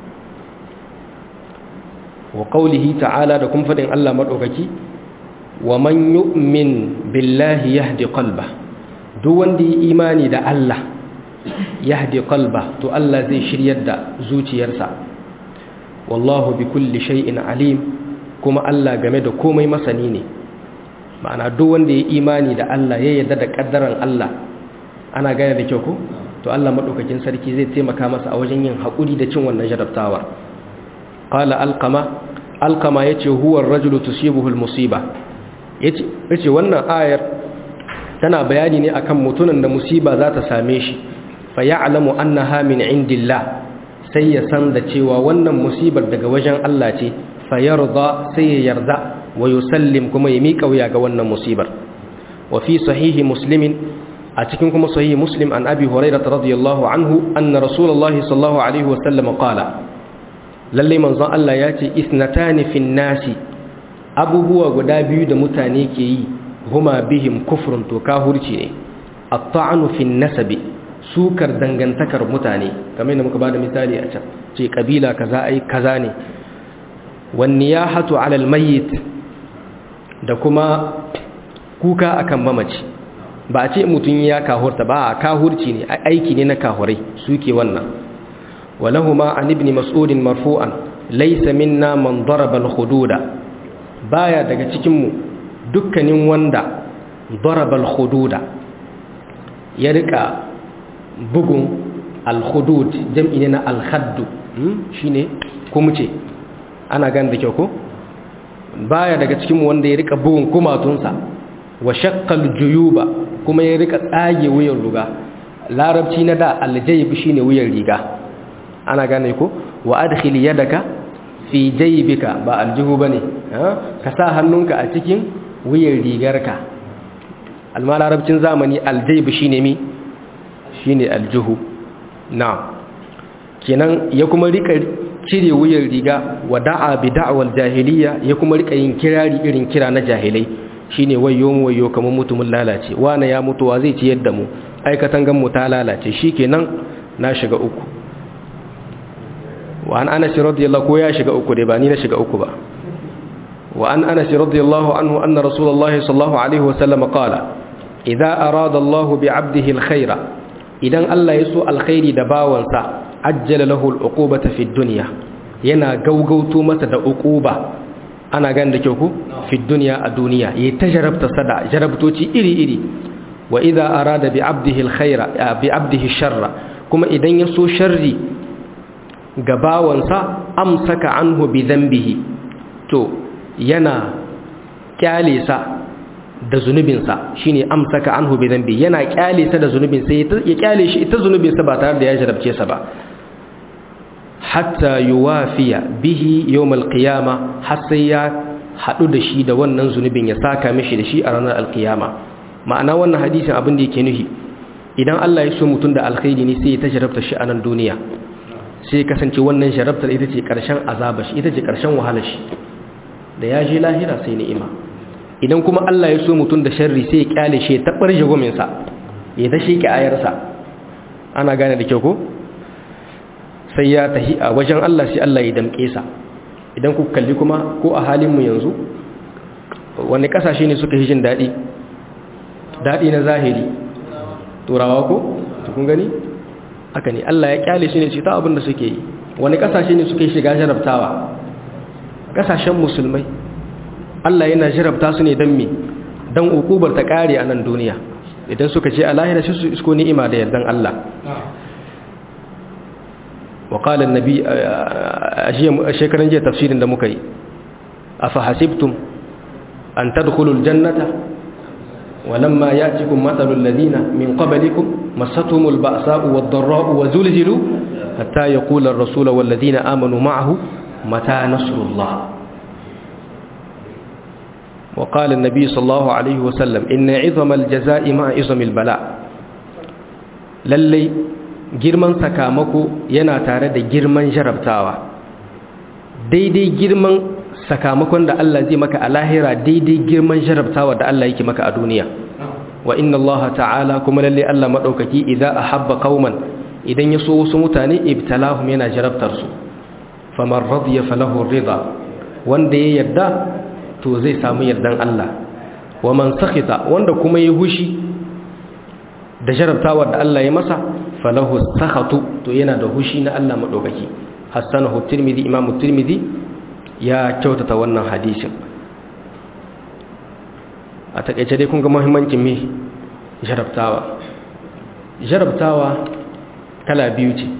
wa qawlihi ta'ala da kuma fadin Allah madaukaki wa man yu'min billahi yahdi qalba duk wanda yi imani da Allah yahdi qalba to Allah zai shiryar da zuciyarsa wallahu bi kulli shay'in alim kuma Allah game da komai masani ne ma'ana duk wanda ya imani da Allah ya yarda da kaddaran Allah ana gane da kyau ko to Allah madaukakin sarki zai taimaka masa a wajen yin hakuri da cin wannan jarabtawa qala alqama alqama yace huwa ar-rajulu tusibuhu al-musiba yace yace wannan ayar tana bayani ne akan mutunan da musiba za ta same shi fa ya'lamu annaha min indillah sai ya san da cewa wannan musibar daga wajen Allah ce fa yarda sai ya yarda wa yusallim kuma ya miƙa wuya ga wannan musibar wa fi sahihi muslimin a cikin kuma sahihi muslim an abi hurairah radiyallahu anhu anna rasulullahi sallallahu alaihi wasallam qala lalle manzon Allah ya ce isnatani fin nasi abubuwa guda biyu da mutane ke yi huma bihim kufrun to kahurci ne at-ta'nu fin nasabi sukar dangantakar mutane kamar da muka bada misali a can ce kabila kaza ai kaza ne wan niyahatu 'ala al-mayyit da kuma kuka akan mamaci ba a ce mutum ya kahurta ba a kahurci ne aiki ne na kahurai suke wannan walahuma an ibn mas'ud marfu'an laysa minna man daraba al-hududa baya daga cikin mu dukkanin wanda daraba al-hududa ya rika bugun al-hudud jam'i ne na al-hadd shine kuma ce ana gan da kyau ko baya daga cikin mu wanda ya rika bugun kumatunsa wa shaqqal juyuba kuma ya rika tsage wuyan riga larabci na da aljayb shine wuyan riga ana gane ko wa adkhil yadaka fi jaybika ba aljihu bane ka sa hannunka a cikin wuyan rigarka alma larabcin zamani aljayb shine mi shine aljihu na kenan ya kuma rika cire wuyan riga wa da'a bi da'wal jahiliya ya kuma rika yin kirari irin kira na jahilai shine wayo mu wayo kamar mutumin lalace wane ya mutuwa zai ci yadda mu aikatan gan mu ta lalace shikenan na shiga uku wa an anas radiyallahu ko ya shiga uku dai ba ni na shiga uku ba wa an anas radiyallahu anhu anna rasulullahi sallallahu alaihi wa sallam qala idza arada Allahu bi 'abdihi alkhaira idan Allah ya so alkhairi da bawansa ajjala lahu al'uqubata fid dunya yana gaugauto masa da uquba ana gan da kyau ku fi duniya a duniya yi ta jarabta sada jarabtoci iri-iri wa idza arada bi abdihi alkhaira bi abdihi sharra kuma idan ya so sharri ga bawansa amsaka anhu bi dhanbihi to yana kyale sa da zunubinsa shine amsaka anhu bi dhanbi yana kyale sa da zunubin sai ya kyale shi ita zunubinsa ba tare da ya jarabce sa ba hatta yuwafiya bihi yawmal qiyama har sai ya hadu da shi da wannan zunubin ya saka mishi da shi a ranar alqiyama ma'ana wannan hadisin abin da yake nufi idan Allah ya so mutun da alkhairi ne sai ya tajarabta shi a nan duniya sai kasance wannan jarabtar ita ce karshen azaba shi ita ce karshen wahalar shi da ya je lahira sai ni'ima idan kuma Allah ya so mutun da sharri sai ya kyale shi ya tabbar jagomin sa ya dashe ki ayarsa ana gane da kyau ko sai ya tahi a wajen Allah sai Allah ya damƙe sa idan ku kalli kuma ko a halin mu yanzu wani kasashe ne suka yi jin daɗi daɗi na zahiri turawa ko kun gani aka ne Allah ya kyale shi ne ce ta abin da suke yi wani kasashe ne suka yi shiga jarabtawa kasashen musulmai Allah yana jarabta su ne don me don ukubar ta kare a nan duniya idan suka ce a lahira shi su isko ni'ima da yardan Allah وقال النبي شكرا جاء تفسير دمكي أفحسبتم أن تدخلوا الجنة ولما يأتكم مثل الذين من قبلكم مستهم البأساء والضراء وزلزلوا حتى يقول الرسول والذين آمنوا معه متى نصر الله وقال النبي صلى الله عليه وسلم إن عظم الجزاء مع عظم البلاء للي girman sakamako yana tare da girman jarabtawa daidai girman sakamakon da Allah zai maka a lahira daidai girman jarabtawa da Allah yake maka a duniya wa inna Allah ta'ala kuma lalle Allah madaukaki idza ahabba qauman idan ya so wasu mutane ibtalahum yana jarabtar su faman radiya falahu ridha wanda ya yarda to zai samu yardan Allah wa man sakhita wanda kuma ya hushi da jarabtawa da Allah ya masa falahu sakhatu to yana da hushi na Allah madaukaki hasanahu tirmidhi imam tirmidhi ya kyautata wannan hadisin a takaice dai kun ga muhimmancin me jarabtawa jarabtawa kala biyu ce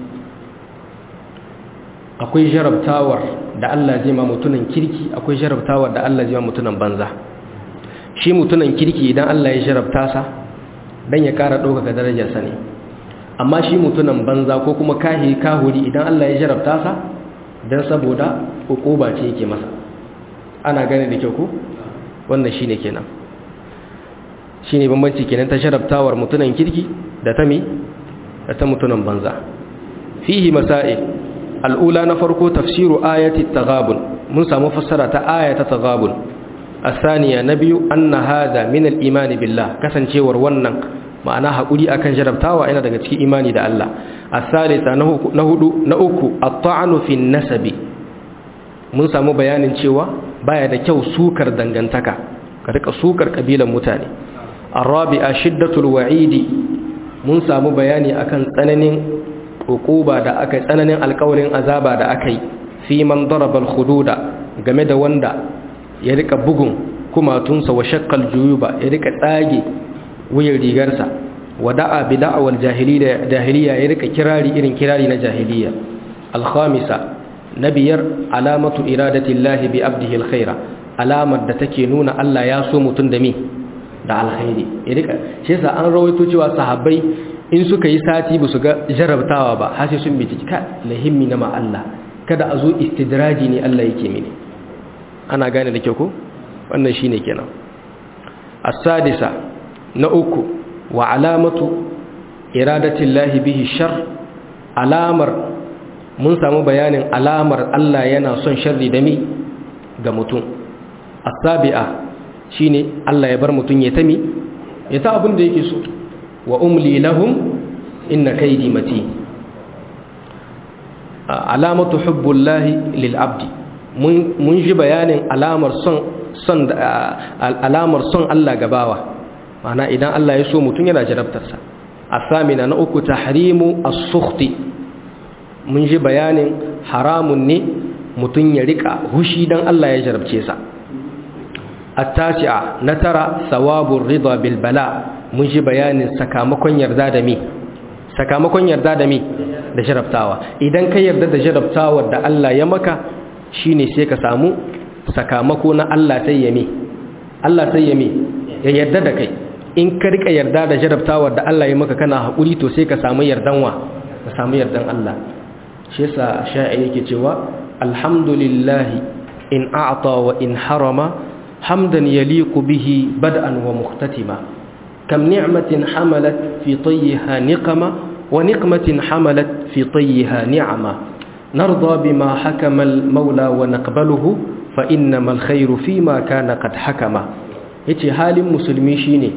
akwai jarabtawar da Allah zai ma mutunan kirki akwai jarabtawar da Allah zai ma mutunan banza shi mutunan kirki idan Allah ya jarabta sa dan ya kara ɗaukaka darajarsa ne amma shi mutunan banza ko kuma kahi kahuri idan Allah ya jarabta sa dan saboda hukuba ce yake masa ana gane da kyau ko wannan shine kenan shine bambanci kenan ta jarabtawar mutunan kirki da ta mi da ta mutunan banza fihi masail al'ula na farko tafsiru ayati taghabun mun samu fassara ta ayata taghabun asaniya na biyu anna hada min al-iman billah kasancewar wannan ma'ana hakuri akan jarabtawa yana daga cikin imani da Allah asalisa na hudu na uku at-ta'nu fi nasabi mun samu bayanin cewa baya da kyau sukar dangantaka ka rika sukar kabilan mutane arabi'a shiddatul wa'idi mun samu bayani akan tsananin hukuba da aka tsananin alkawarin azaba da aka yi fi man daraba al-hududa game da wanda ya rika bugun kumatunsa wa shakkal juyuba ya rika tsage wuyan rigarsa wa da'a bi da'awal jahiliya jahiliya ya rika kirari irin kirari na jahiliya al-khamisa nabiyar alamatu iradati llahi bi abdihi al-khaira alamar da take nuna Allah ya so mutun da mi da alkhairi ya rika shi yasa an rawaito cewa sahabbai in suka yi sati ba su ga jarabtawa ba har sai sun bi ka lahimmi na ma Allah kada a zo istidraji ne Allah yake mini ana gane da kyau ko wannan shine kenan as-sadisa na uku wa alamatu iradati Allah bihi shar alamar mun samu bayanin alamar Allah yana son sharri da mi ga mutum as-sabi'a shine Allah ya bar mutum ya tami ya ta abin da yake so wa umli lahum inna kaidi mati alamatu hubbullahi lil abdi mun ji bayanin alamar son son alamar son Allah gabawa mana idan Allah ya so mutum yana jarabtarsa asamina na uku tahrimu as-sukhti mun ji bayanin haramun ne mutum ya rika hushi dan Allah ya jarabce sa at-tasi'a na tara thawabur ridha bil bala mun ji bayanin sakamakon yarda da mi sakamakon yarda da mi da jarabtawa idan ka yarda da jarabtawar da Allah ya maka shine sai ka samu sakamako na Allah sai ya mi Allah sai ya mi ya yarda da kai in ka rika yarda da jarabtawar da Allah ya maka kana hakuri to sai ka samu yardan wa ka samu yardan Allah shi yasa sha'ir yake cewa alhamdulillahi in a'ta wa in harama hamdan yaliqu bihi bad'an wa mukhtatima كم نعمة حملت في طيها نقمة ونقمة حملت في طيها نعمة نرضى بما حكم المولى ونقبله فإنما الخير فيما كان قد حكم yace halin musulmi shine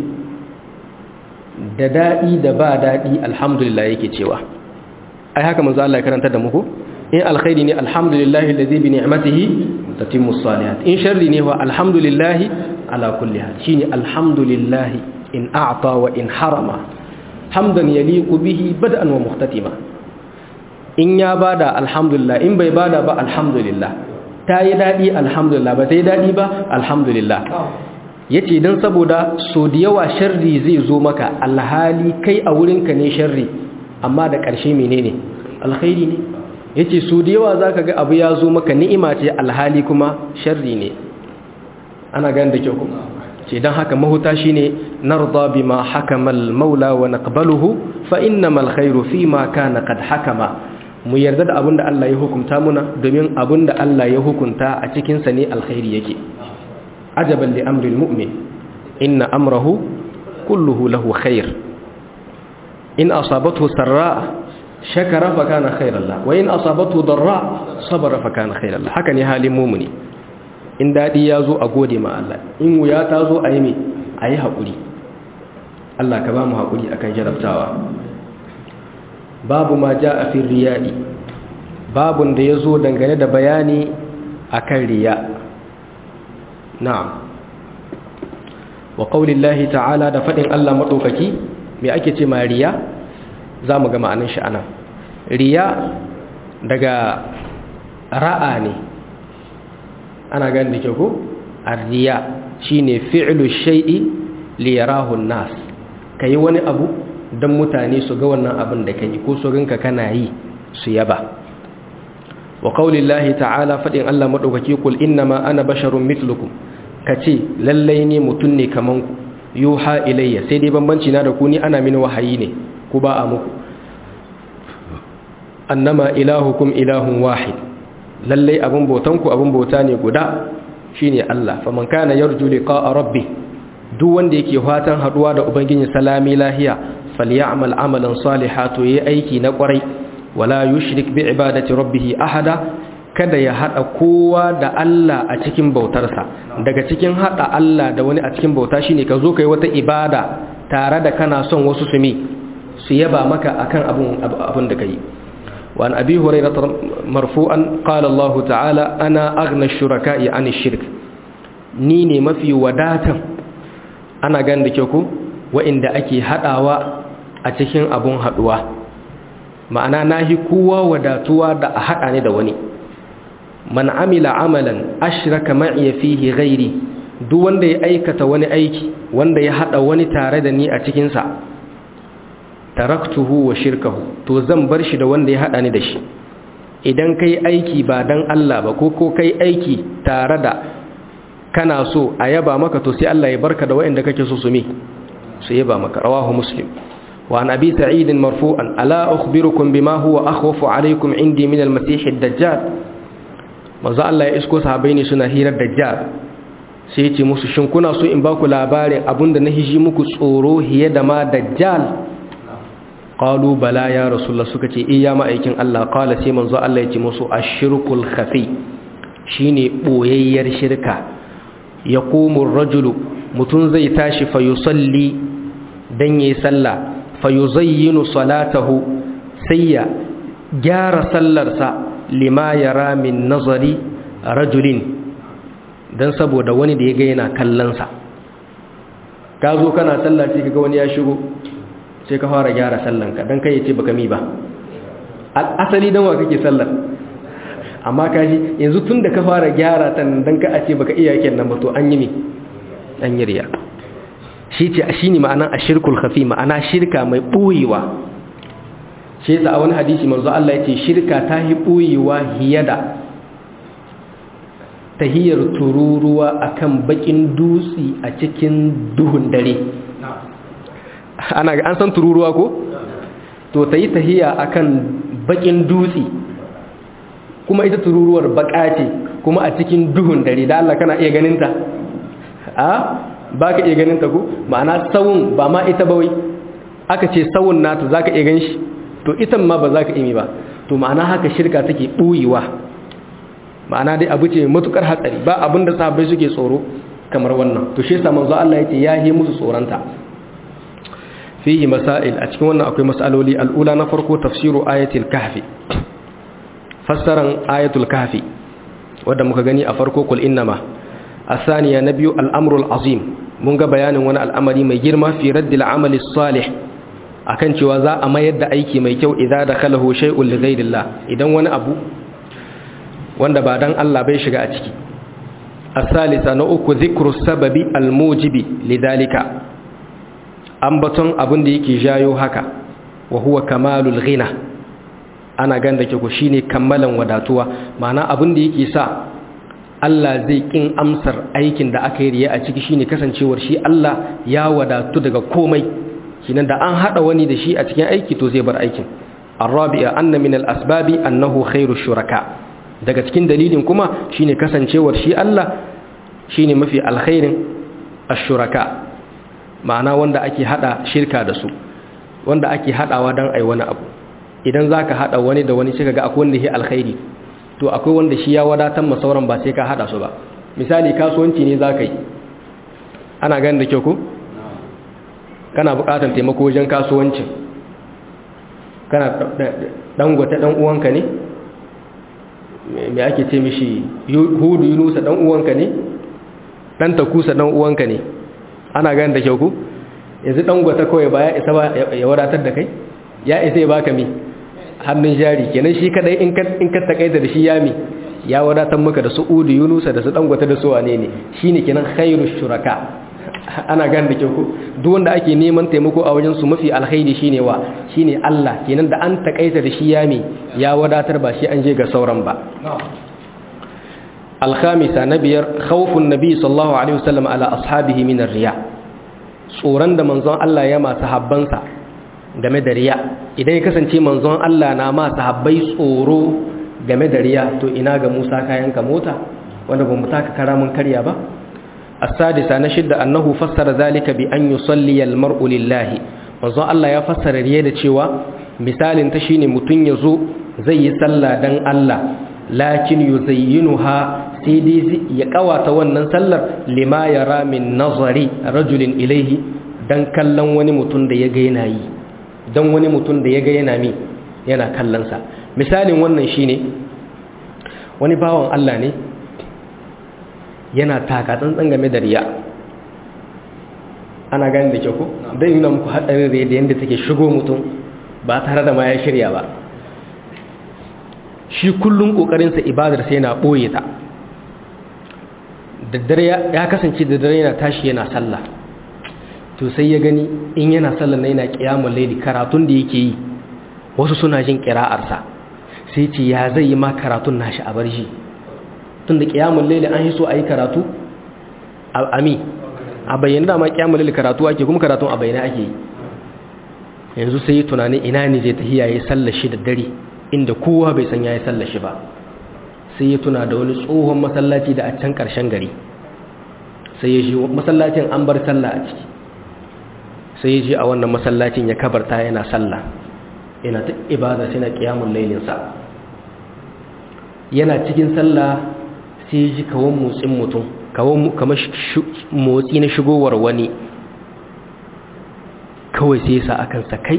da dadi da ba dadi alhamdulillah yake cewa ai haka manzo Allah ya karanta da muku in alkhairi ne alhamdulillah alladhi bi ni'matihi tatimmu salihat in sharri ne wa alhamdulillah ala kulli hal shine alhamdulillah in a'ta wa in harama hamdan yaliqu bihi bad'an wa mukhtatima in ya bada alhamdulillah in bai bada ba alhamdulillah ta yi dadi alhamdulillah ba ta yi dadi ba alhamdulillah yace dan saboda so da yawa sharri zai zo maka alhali kai a wurinka ne sharri amma da ƙarshe menene alkhairi ne yace so da yawa zaka ga abu ya zo maka ni'ima ce alhali kuma sharri ne ana ganin da kyau kuma ce don haka mahuta shi ne narda bima hakamal maula wa naqbaluhu fa innamal khairu fima kana qad hakama mu yarda da abinda Allah ya hukunta muna domin abinda Allah ya hukunta a cikin sa ne alkhairi yake ajaban li amri almu'min inna amrahu kulluhu lahu khair in asabathu sarra shakara fa kana khairan la wa in asabatu darra sabara fa kana khairan la haka ne halin mumuni in dadi ya zo a gode ma Allah in wuya ta zo a yi me a yi haƙuri Allah ka ba mu haƙuri akan jarabtawa babu ma ja a fin riya'i babun da ya zo dangane da bayani akan riya na'am wa qaulillahi ta'ala da fadin Allah madaukaki me ake ce ma riya zamu ga ma'anar shi anan riya daga ra'a ne ana gani da ke ko ar-riya shine fi'lu shay'i li yarahu an-nas kai wani abu dan mutane su ga wannan abin da kai ko su rinka kana yi su yaba wa qaulillahi ta'ala fadin Allah madaukaki kul innama ana basharun mithlukum kace lallai ne mutun ne kaman ku yuha ilayya sai dai bambanci na da ku ni ana mini wahayi ne ku ba a muku annama ilahukum ilahun wahid lallai abun bautan ku abun bauta ne guda shine Allah faman kana yarju liqa'a rabbi duk wanda yake fatan haduwa da ubangiji salami lahiya falyamal amalan salihan to yayi aiki na kwarai wala yushrik bi ibadati rabbih ahada kada ya hada kowa da Allah a cikin bautarsa daga cikin hada Allah da wani a cikin bauta shine ka zo kai wata ibada tare da kana son wasu su mi su yaba maka akan abun abun da kai wa an abi hurairah marfu'an qala Allah ta'ala ana aghna ash-shuraka'i 'an ash-shirk ni ne mafi wadatan ana gan da ke ku wa'inda ake hadawa a cikin abun haduwa ma'ana nahi kowa wadatuwa da a hada ne da wani man amila amalan ashraka ma'iya fihi ghairi duk wanda ya aikata wani aiki wanda ya hada wani tare da ni a cikin sa taraktuhu wa shirkahu to zan bar shi da wanda ya hada ni da shi idan kai aiki ba dan Allah ba ko ko kai aiki tare da kana so a yaba maka to sai Allah ya barka da waɗanda kake so su mi su yaba maka rawahu muslim wa an abi sa'id marfu'an ala ukhbirukum bima huwa akhwafu alaykum indi min al-masih ad-dajjal manzo Allah ya isko sahabbai ne suna hirar dajjal sai ya ce musu shin kuna so in ba ku labarin abinda na hiji muku tsoro hiye da ma dajjal qalu bala ya rasulullah suka ce iya ma'aikin Allah qala sai manzo Allah ya ce musu ashirkul khafi shine boyayyar shirka yaqumu ar-rajulu mutun zai tashi fa yusalli dan yayi sallah fa yuzayyinu salatahu sai ya gyara sallarsa lima yara min nazari rajulin dan saboda wani da ya ga yana kallon sa ka zo kana sallah sai kaga wani ya shigo sai ka fara gyara sallanka don kai ya ce baka mi ba asali don wa kake sallar amma kaji yanzu tun da ka fara gyara ta don ka a ce baka iya yakin nan ba to an yi mi an yi riya shi ce shi ne ma'anan a shirkul hafi ma'ana shirka mai ɓoyewa shi yasa a wani hadisi manzo Allah ya ce shirka ta yi ɓoyewa hiye da tahiyar tururuwa akan bakin dutse a cikin duhun dare ana an san tururuwa ko to ta yi tahiya akan bakin dutse kuma ita tururuwar baka ce kuma a cikin duhun dare da Allah kana iya ganinta a ba ka iya ganinta ko ma'ana sawun ba ma ita bawai aka ce sawun nata za ka iya gan shi to ita ma ba za ka iya ba to ma'ana haka shirka take ɓuyewa ma'ana dai abu ce matukar hatsari ba abinda sahabbai suke tsoro kamar wannan to shi yasa manzo Allah ya ce ya yi musu tsoronta fihi masail a cikin wannan akwai masaloli al'ula na farko tafsiru ayatul kahfi fassaran ayatul kahfi wanda muka gani a farko kul innama asaniya na biyu al'amrul azim mun ga bayanin wani al'amari mai girma fi raddil amali salih akan cewa za a mayar da aiki mai kyau idan da kalahu shay'un li ghayrillah idan wani abu wanda ba dan Allah bai shiga a ciki asalisa na uku zikru sababi almujibi lidhalika ambaton abin da yake jayo haka wa huwa kamalul ghina ana ganda ke ku shine kammalan wadatuwa ma'ana abin da yake sa Allah zai kin amsar aikin da aka yi riya a ciki shine kasancewar shi Allah ya wadatu daga komai kinan da an hada wani da shi a cikin aiki to zai bar aikin arabi'a anna min al-asbabi annahu khairu shuraka daga cikin dalilin kuma shine kasancewar shi Allah shine mafi alkhairin ash-shuraka ma'ana wanda ake hada shirka da su wanda ake hadawa dan ai wani abu idan zaka hada wani da wani sai kaga akwai wanda yake alkhairi to akwai wanda shi ya wadatar ma sauran ba sai ka hada su ba misali kasuwanci ne zaka yi ana ganin da kyau ko kana bukatar taimako wajen kasuwancin kana dangwata dan uwanka ne me ake ce mishi hudu yunusa dan uwanka ne dan takusa dan uwanka ne ana ganin da kyau ku yanzu dangwata kawai ba ya isa ba ya wadatar da kai ya isa ya baka mi hannun jari kenan shi kadai in ka in ka takaita da shi ya mi ya wadatar maka da su hudu yunusa da su dangwata da su wane ne shine kenan khairu shuraka ana gan da kyau duk wanda ake neman taimako a wajen su mafi alkhairi shine wa shine Allah kenan da an takaita da shi yami ya wadatar ba shi an je ga sauran ba alkhamisa na biyar khawfun nabi sallallahu alaihi wasallam ala ashabihi min riya tsoron da manzon Allah ya masu habbansa game da riya idan ya kasance manzon Allah na ma sahabbai tsoro game da riya to ina ga Musa kayan ka mota wanda ba mu taka karamin karya ba السادسة نشد أنه فسر ذلك بأن يصلي المرء لله manzon Allah ya fassara riya da cewa misalin ta shine mutun yazo zai yi sallah dan Allah lakin yuzayyinuha sai dai ya kawata wannan sallar lima yara min nazari rajulin ilaihi dan kallon wani mutun da ya ga yana yi dan wani mutun da ya ga yana mi yana kallon sa misalin wannan shine wani bawan Allah ne yana taka tsantsan game da riya ana gani da kyau ko dai nuna muku haɗarin riya da yadda take shigo mutum ba tare da ma ya shirya ba shi kullum ƙoƙarinsa ibadar sai yana ɓoye ta daddare ya kasance da dare yana tashi yana sallah to sai ya gani in yana sallah na yana ƙiyamun laili karatun da yake yi wasu suna jin ƙira'arsa sai ce ya zai yi ma karatun nashi a bar shi tun da ƙiyamun laili an yi so a yi karatu a ami a bayyana dama ƙiyamun laili karatu ake kuma karatun a bayyana ake yi yanzu sai yi tunanin ina ne zai tafi yayi sallar shi da dare inda kowa bai san yayi sallar shi ba sai ya tuna da wani tsohon masallaci da a can ƙarshen gari sai ya ji masallacin an bar sallah a ciki sai ya ji a wannan masallacin ya kabarta yana sallah yana ta ibada sai na ƙiyamun lailinsa yana cikin sallah sai ya ji kawon motsin mutum kawon kamar motsi na shigowar wani kawai sai sa akan sakai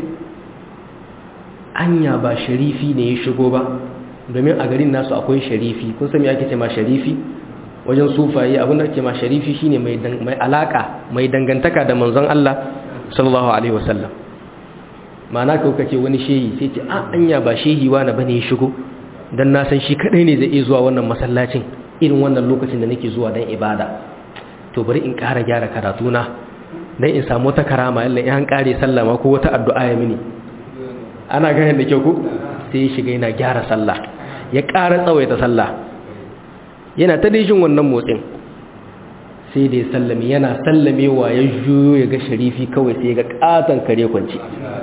anya ba sharifi ne ya shigo ba domin a garin nasu akwai sharifi kun sami ake ce ma sharifi wajen sufaye abinda ake ma sharifi shine mai alaka mai dangantaka da manzon Allah sallallahu alaihi wasallam ma'ana ka kace wani shehi sai ce a anya ba shehi wani bane ya shigo dan na san shi kadai ne zai iya zuwa wannan masallacin irin wannan lokacin da nake zuwa dan ibada to bari in ƙara gyara karatuna dan in samu wata karama yalla in an kare sallama ko wata addu'a ya mini ana ganin da kyau ko sai ya shiga yana gyara sallah ya ƙara tsawaita sallah yana ta jin wannan motsin sai da ya sallame yana sallamewa ya juyo ya ga sharifi kawai sai ya ga katon kare kwanci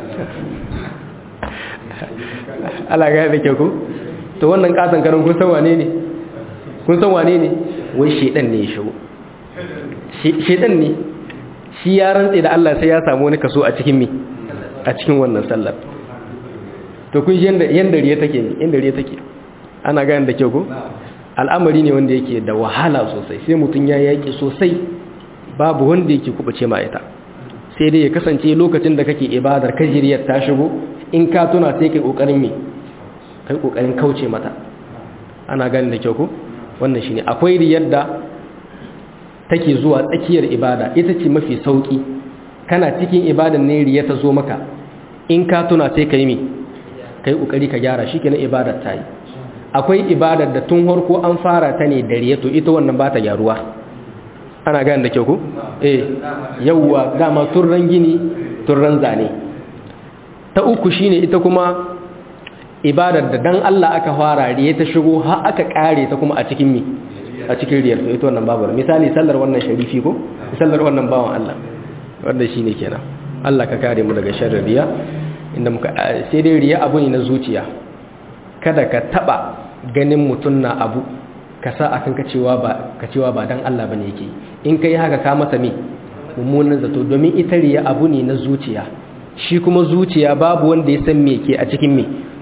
ala ganin da kyau ko to wannan katon karen kun san wane ne kun san wane ne wai shedan ne ya shigo shedan ne shi ya rantse da Allah sai ya samu wani kaso a cikin mi a cikin wannan sallar to kun yanda yanda riya take ne yanda riya take ana ganin da kyau ko al'amari ne wanda yake da wahala sosai sai mutun ya yaki sosai babu wanda yake kubace ma ita sai dai ya kasance lokacin da kake ibadar kajiriyar ta shigo in ka tuna sai kai kokarin me kai kokarin kauce mata ana ganin da kyau ko wannan shine akwai riyar da take zuwa tsakiyar ibada ita ce mafi sauki kana cikin ibadan ne riya ta zo maka in ka tuna sai kai me kai kokari ka gyara shikenan ibadar ta yi akwai ibadar da tun harko an fara ta ne da riya to ita wannan ba ta gyaruwa ana gane da kyau ku eh yawwa dama turran gini turran zane ta uku shine ita kuma ibadar da dan Allah aka fara riya ta shigo har aka kare ta kuma a cikin mi a cikin riyar to ita wannan babu misali sallar wannan sharifi ko sallar wannan bawan Allah wanda shine kenan Allah ka kare mu daga sharrin riya inda muka sai dai riya abu ne na zuciya kada ka taba ganin mutun na abu ka sa akan ka cewa ba ka cewa ba dan Allah bane yake in kai haka ka masa me mummunan zato domin ita riya abu ne na zuciya shi kuma zuciya babu wanda ya san me ke a cikin me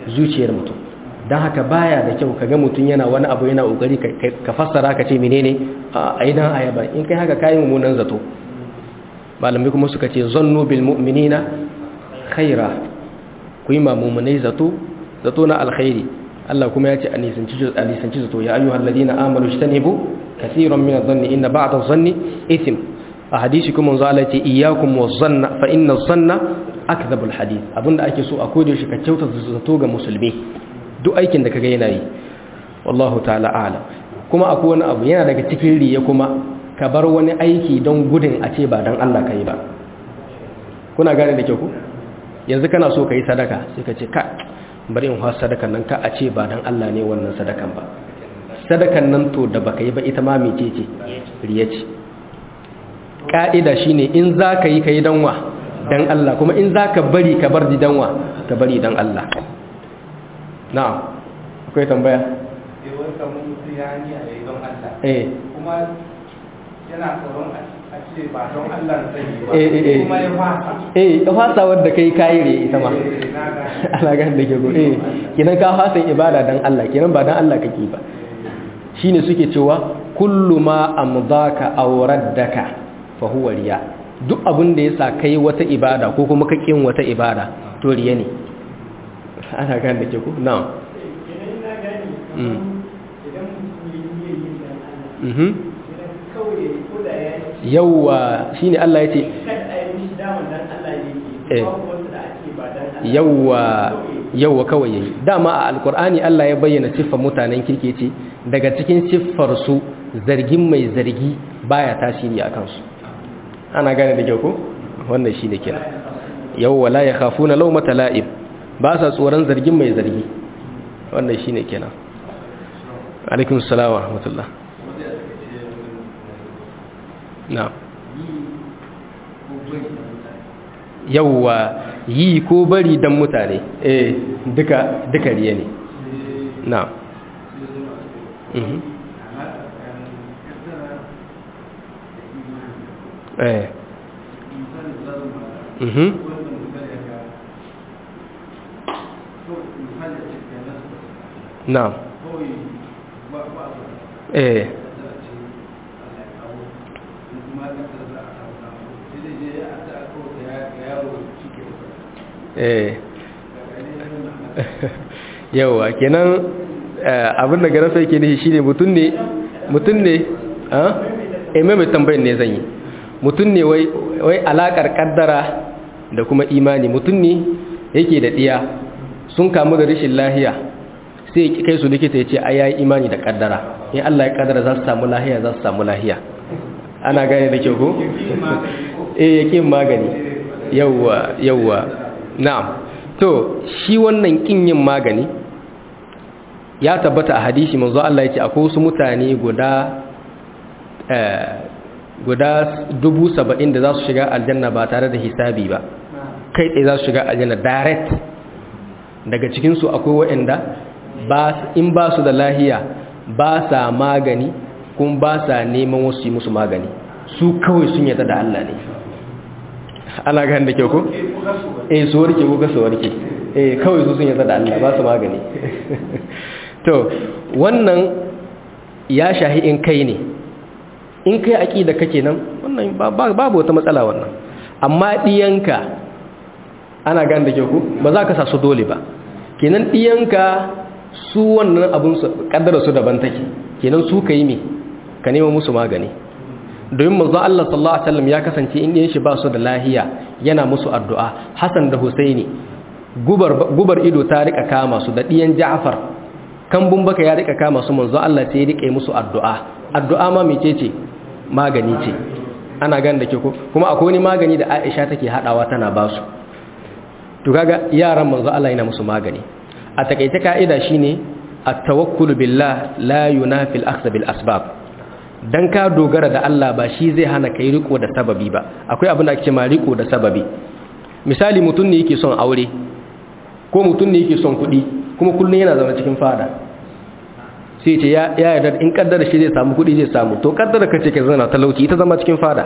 zuciyar mutum don haka baya da kyau kaga mutum yana wani abu yana kokari ka fassara ka ce menene a idan ayaba in kai haka kayi mummunan zato malamai kuma suka ce zannu bil mu'minina khaira ku yi mamumunai zato zato na alkhairi Allah kuma ya ce a nisanci zato ya ayyuhal ladina amanu ijtanibu kaseeran min adh-dhanni inna ba'da adh-dhanni ithm a hadisi kuma manzo Allah ya ce iyyakum waz-zanna fa inna adh-dhanna akdhabul hadith abinda ake so a kode shi ka kyauta zato ga musulmi duk aikin da kaga yana yi wallahu ta'ala a'lam kuma akwai wani abu yana daga cikin riya kuma ka bar wani aiki don gudun a ce ba don Allah ka yi ba kuna gane da ke ku yanzu kana so ka yi sadaka sai ka ce ka bari in hawa sadakan nan ka a ce ba don Allah ne wannan sadakan ba sadakan nan to da baka yi ba ita ma mece ce riya ce ka'ida shine in za ka yi ka yi danwa don Allah kuma in za ka bari ka bar danwa ka bari don Allah na'am akwai tambaya eh kuma yana tsoron a ce ba don Allah zai yi ba eh eh kuma ya fasa eh ka fasa wadda kai kayire ita ma ana ganin da ke go eh kinan ka fasa ibada dan Allah kinan ba dan Allah kake ba shine suke cewa kullu ma amdaka aw raddaka fa huwa riya duk abin da yasa kai wata ibada ko kuma ka kin wata ibada to riya ne ana ganin da ke go na'am mm mhm yawwa shine Allah yace yawwa yawwa kawai yayi dama a alkur'ani Allah ya bayyana siffar mutanen kirki ce daga cikin siffar su zargin mai zargi baya tasiri akan su ana gane da kyau ko wannan shine kira yawwa la yakhafuna lawmata la'ib ba sa tsoron zargin mai zargi wannan shine kenan alaikum assalam wa rahmatullah na yauwa yi ko bari don mutane eh duka duka riya ne na mhm eh mhm na eh yawa kenan abin da garasa yake nishi shine mutum ne mutum ne a eme mai tambayin ne zan yi mutum ne wai alakar kaddara da kuma imani mutum ne yake da diya sun kamu da rashin lahiya sai kai su likita ya ce a yayi imani da kaddara in Allah ya kaddara za su samu lahiya za su samu lahiya ana gane da kyau ko eh yake magani yawwa yawwa na'am to shi wannan kin yin magani ya tabbata a hadisi manzo Allah ya ce akwai wasu mutane guda eh guda dubu saba'in da za su shiga aljanna ba tare da hisabi ba kai tsaye za su shiga aljanna direct daga cikinsu akwai waɗanda in ba su da lahiya ba sa magani kuma ba sa neman wasu yi musu magani su kawai sun yata da Allah ne ana gani da kyau ko? eh su warke ko su warke eh kawai su sun yata da Allah ba su magani to wannan ya shahi in kai ne in kai aƙida kake nan wannan babu wata matsala wannan amma ɗiyanka ana gani da kyau ko ba za ka sa su dole ba kenan ɗiyanka su wannan abin kaddara su daban take kenan su ka yi me ka nema musu magani domin manzon Allah sallallahu alaihi wasallam ya kasance in yin shi ba su da lahiya yana musu addu'a Hassan da Husaini gubar gubar ido ta rika kama su da diyan Ja'far kambun baka ya rika kama su manzon Allah sai ya rika musu addu'a addu'a ma mecece magani ce ana gan da ke ko kuma akwai wani magani da Aisha take hadawa tana ba su to kaga yaran manzon Allah yana musu magani a takaice ka'ida shine at-tawakkul billah la yunafi al-akhdh bil asbab dan ka dogara da Allah ba shi zai hana kai riko da sababi ba akwai abin da ake ma riko da sababi misali mutum ne yake son aure ko mutum ne yake son kuɗi kuma kullun yana zama cikin fada sai ce ya yarda in kaddara shi zai samu kuɗi zai samu to kaddara kace ka zana talauci ita zama cikin fada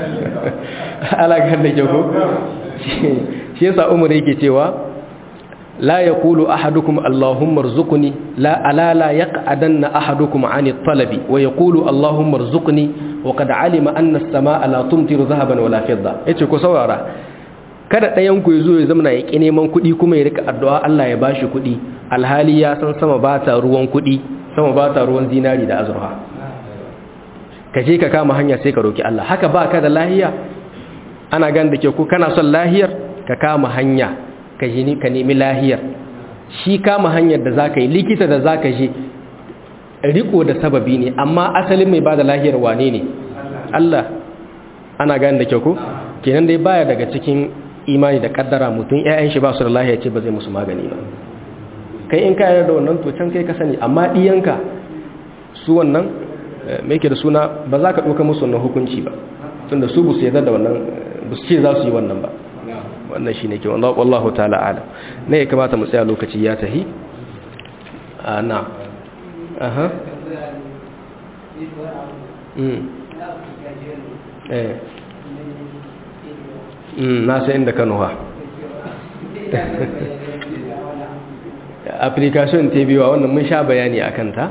ala ga da ko shi yasa umar yake cewa la yaqulu ahadukum allahumma arzuqni la ala la yaq'adanna ahadukum 'ani at-talabi wa yaqulu allahumma arzuqni wa qad 'alima anna as-samaa'a la tumtiru dhahaban wala fidda yace ku saurara kada ɗayan ku yazo ya zama ya ki neman kuɗi kuma ya rika addu'a Allah ya bashi kuɗi alhali ya san sama ba ta ruwan kuɗi sama ba ta ruwan zinari da azurfa ka je ka kama hanya sai ka roki Allah haka ba ka da lahiya ana gan da ke ku kana son lahiyar ka kama hanya ka ji ka nemi lahiyar shi kama hanyar da zaka yi likita da zaka je riko da sababi ne amma asalin mai bada lahiyar wane ne Allah ana gan da ke ku kenan dai baya daga cikin imani da kaddara mutum ƴaƴan shi ba su da lahiya ce ba zai musu magani ba kai in ka yarda wannan to can kai ka sani amma diyanka su wannan mai ke da suna ba za ka ɗauka musu wannan hukunci ba tun da su bu su yadda da wannan bu su ce za su yi wannan ba wannan shi ne ke wallahu ta'ala ala ne ya kamata mu tsaya lokaci ya tahi a na aha na sai inda kano ha application ta biyu wannan mun sha bayani a kanta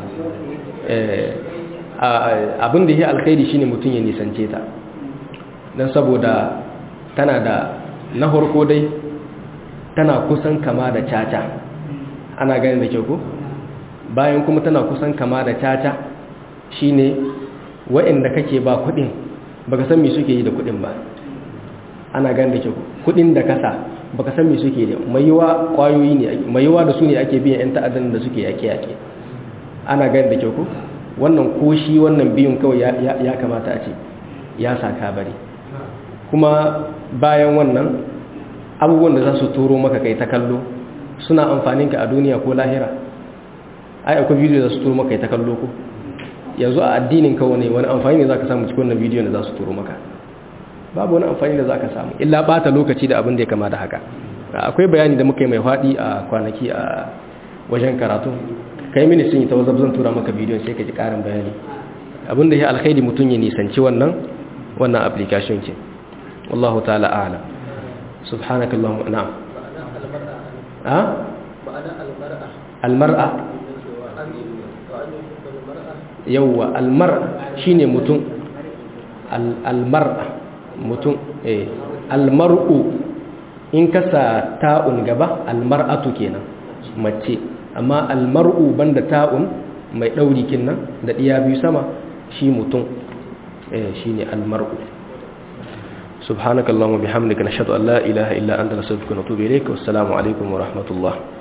abin da ya alkhairi shine mutum ya nisance ta don saboda tana da na harko dai tana kusan kama da caca ana ganin da kyau ko bayan kuma tana kusan kama da caca shine wa'inda kake ba kudin baka san me suke yi da kudin ba ana ganin da kyau kudin da kasa baka san me suke yi mai yiwa kwayoyi ne mai yiwa da su ne ake biyan yan ta'addan da suke yake yake ana ganin da kyau ko wannan ko shi wannan biyun kawai ya kamata a ce ya saka bari kuma bayan wannan abubuwan da za su turo maka kai ta kallo suna amfanin ka a duniya ko lahira ai akwai bidiyo da su turo maka kai ta kallo ko yanzu a addinin ka wani wani amfani ne za ka samu cikin wannan bidiyo da za su turo maka babu wani amfani da za ka samu illa bata lokaci da abin da ya kama da haka akwai bayani da muka yi mai faɗi a kwanaki a wajen karatu kai mini sun yi ta wazab zan tura maka bidiyon sai ka ji karin bayani abinda ya alkhairi mutum ya nisanci wannan wannan application ce wallahu ta'ala a'lam subhanakallahumma na'am ha almar'a yawwa almar'a shine mutum almar'a mutum eh almar'u in kasa ta'un gaba almar'atu kenan mace amma almar'u banda ta'un mai ɗauri kinnan da ɗiya biyu sama shi mutum shi ne almar'u subhanakallahumma bihamdika nashhadu an la ilaha illa anta nastaghfiruka wa natubu ilayk wassalamu alaikum wa rahmatullah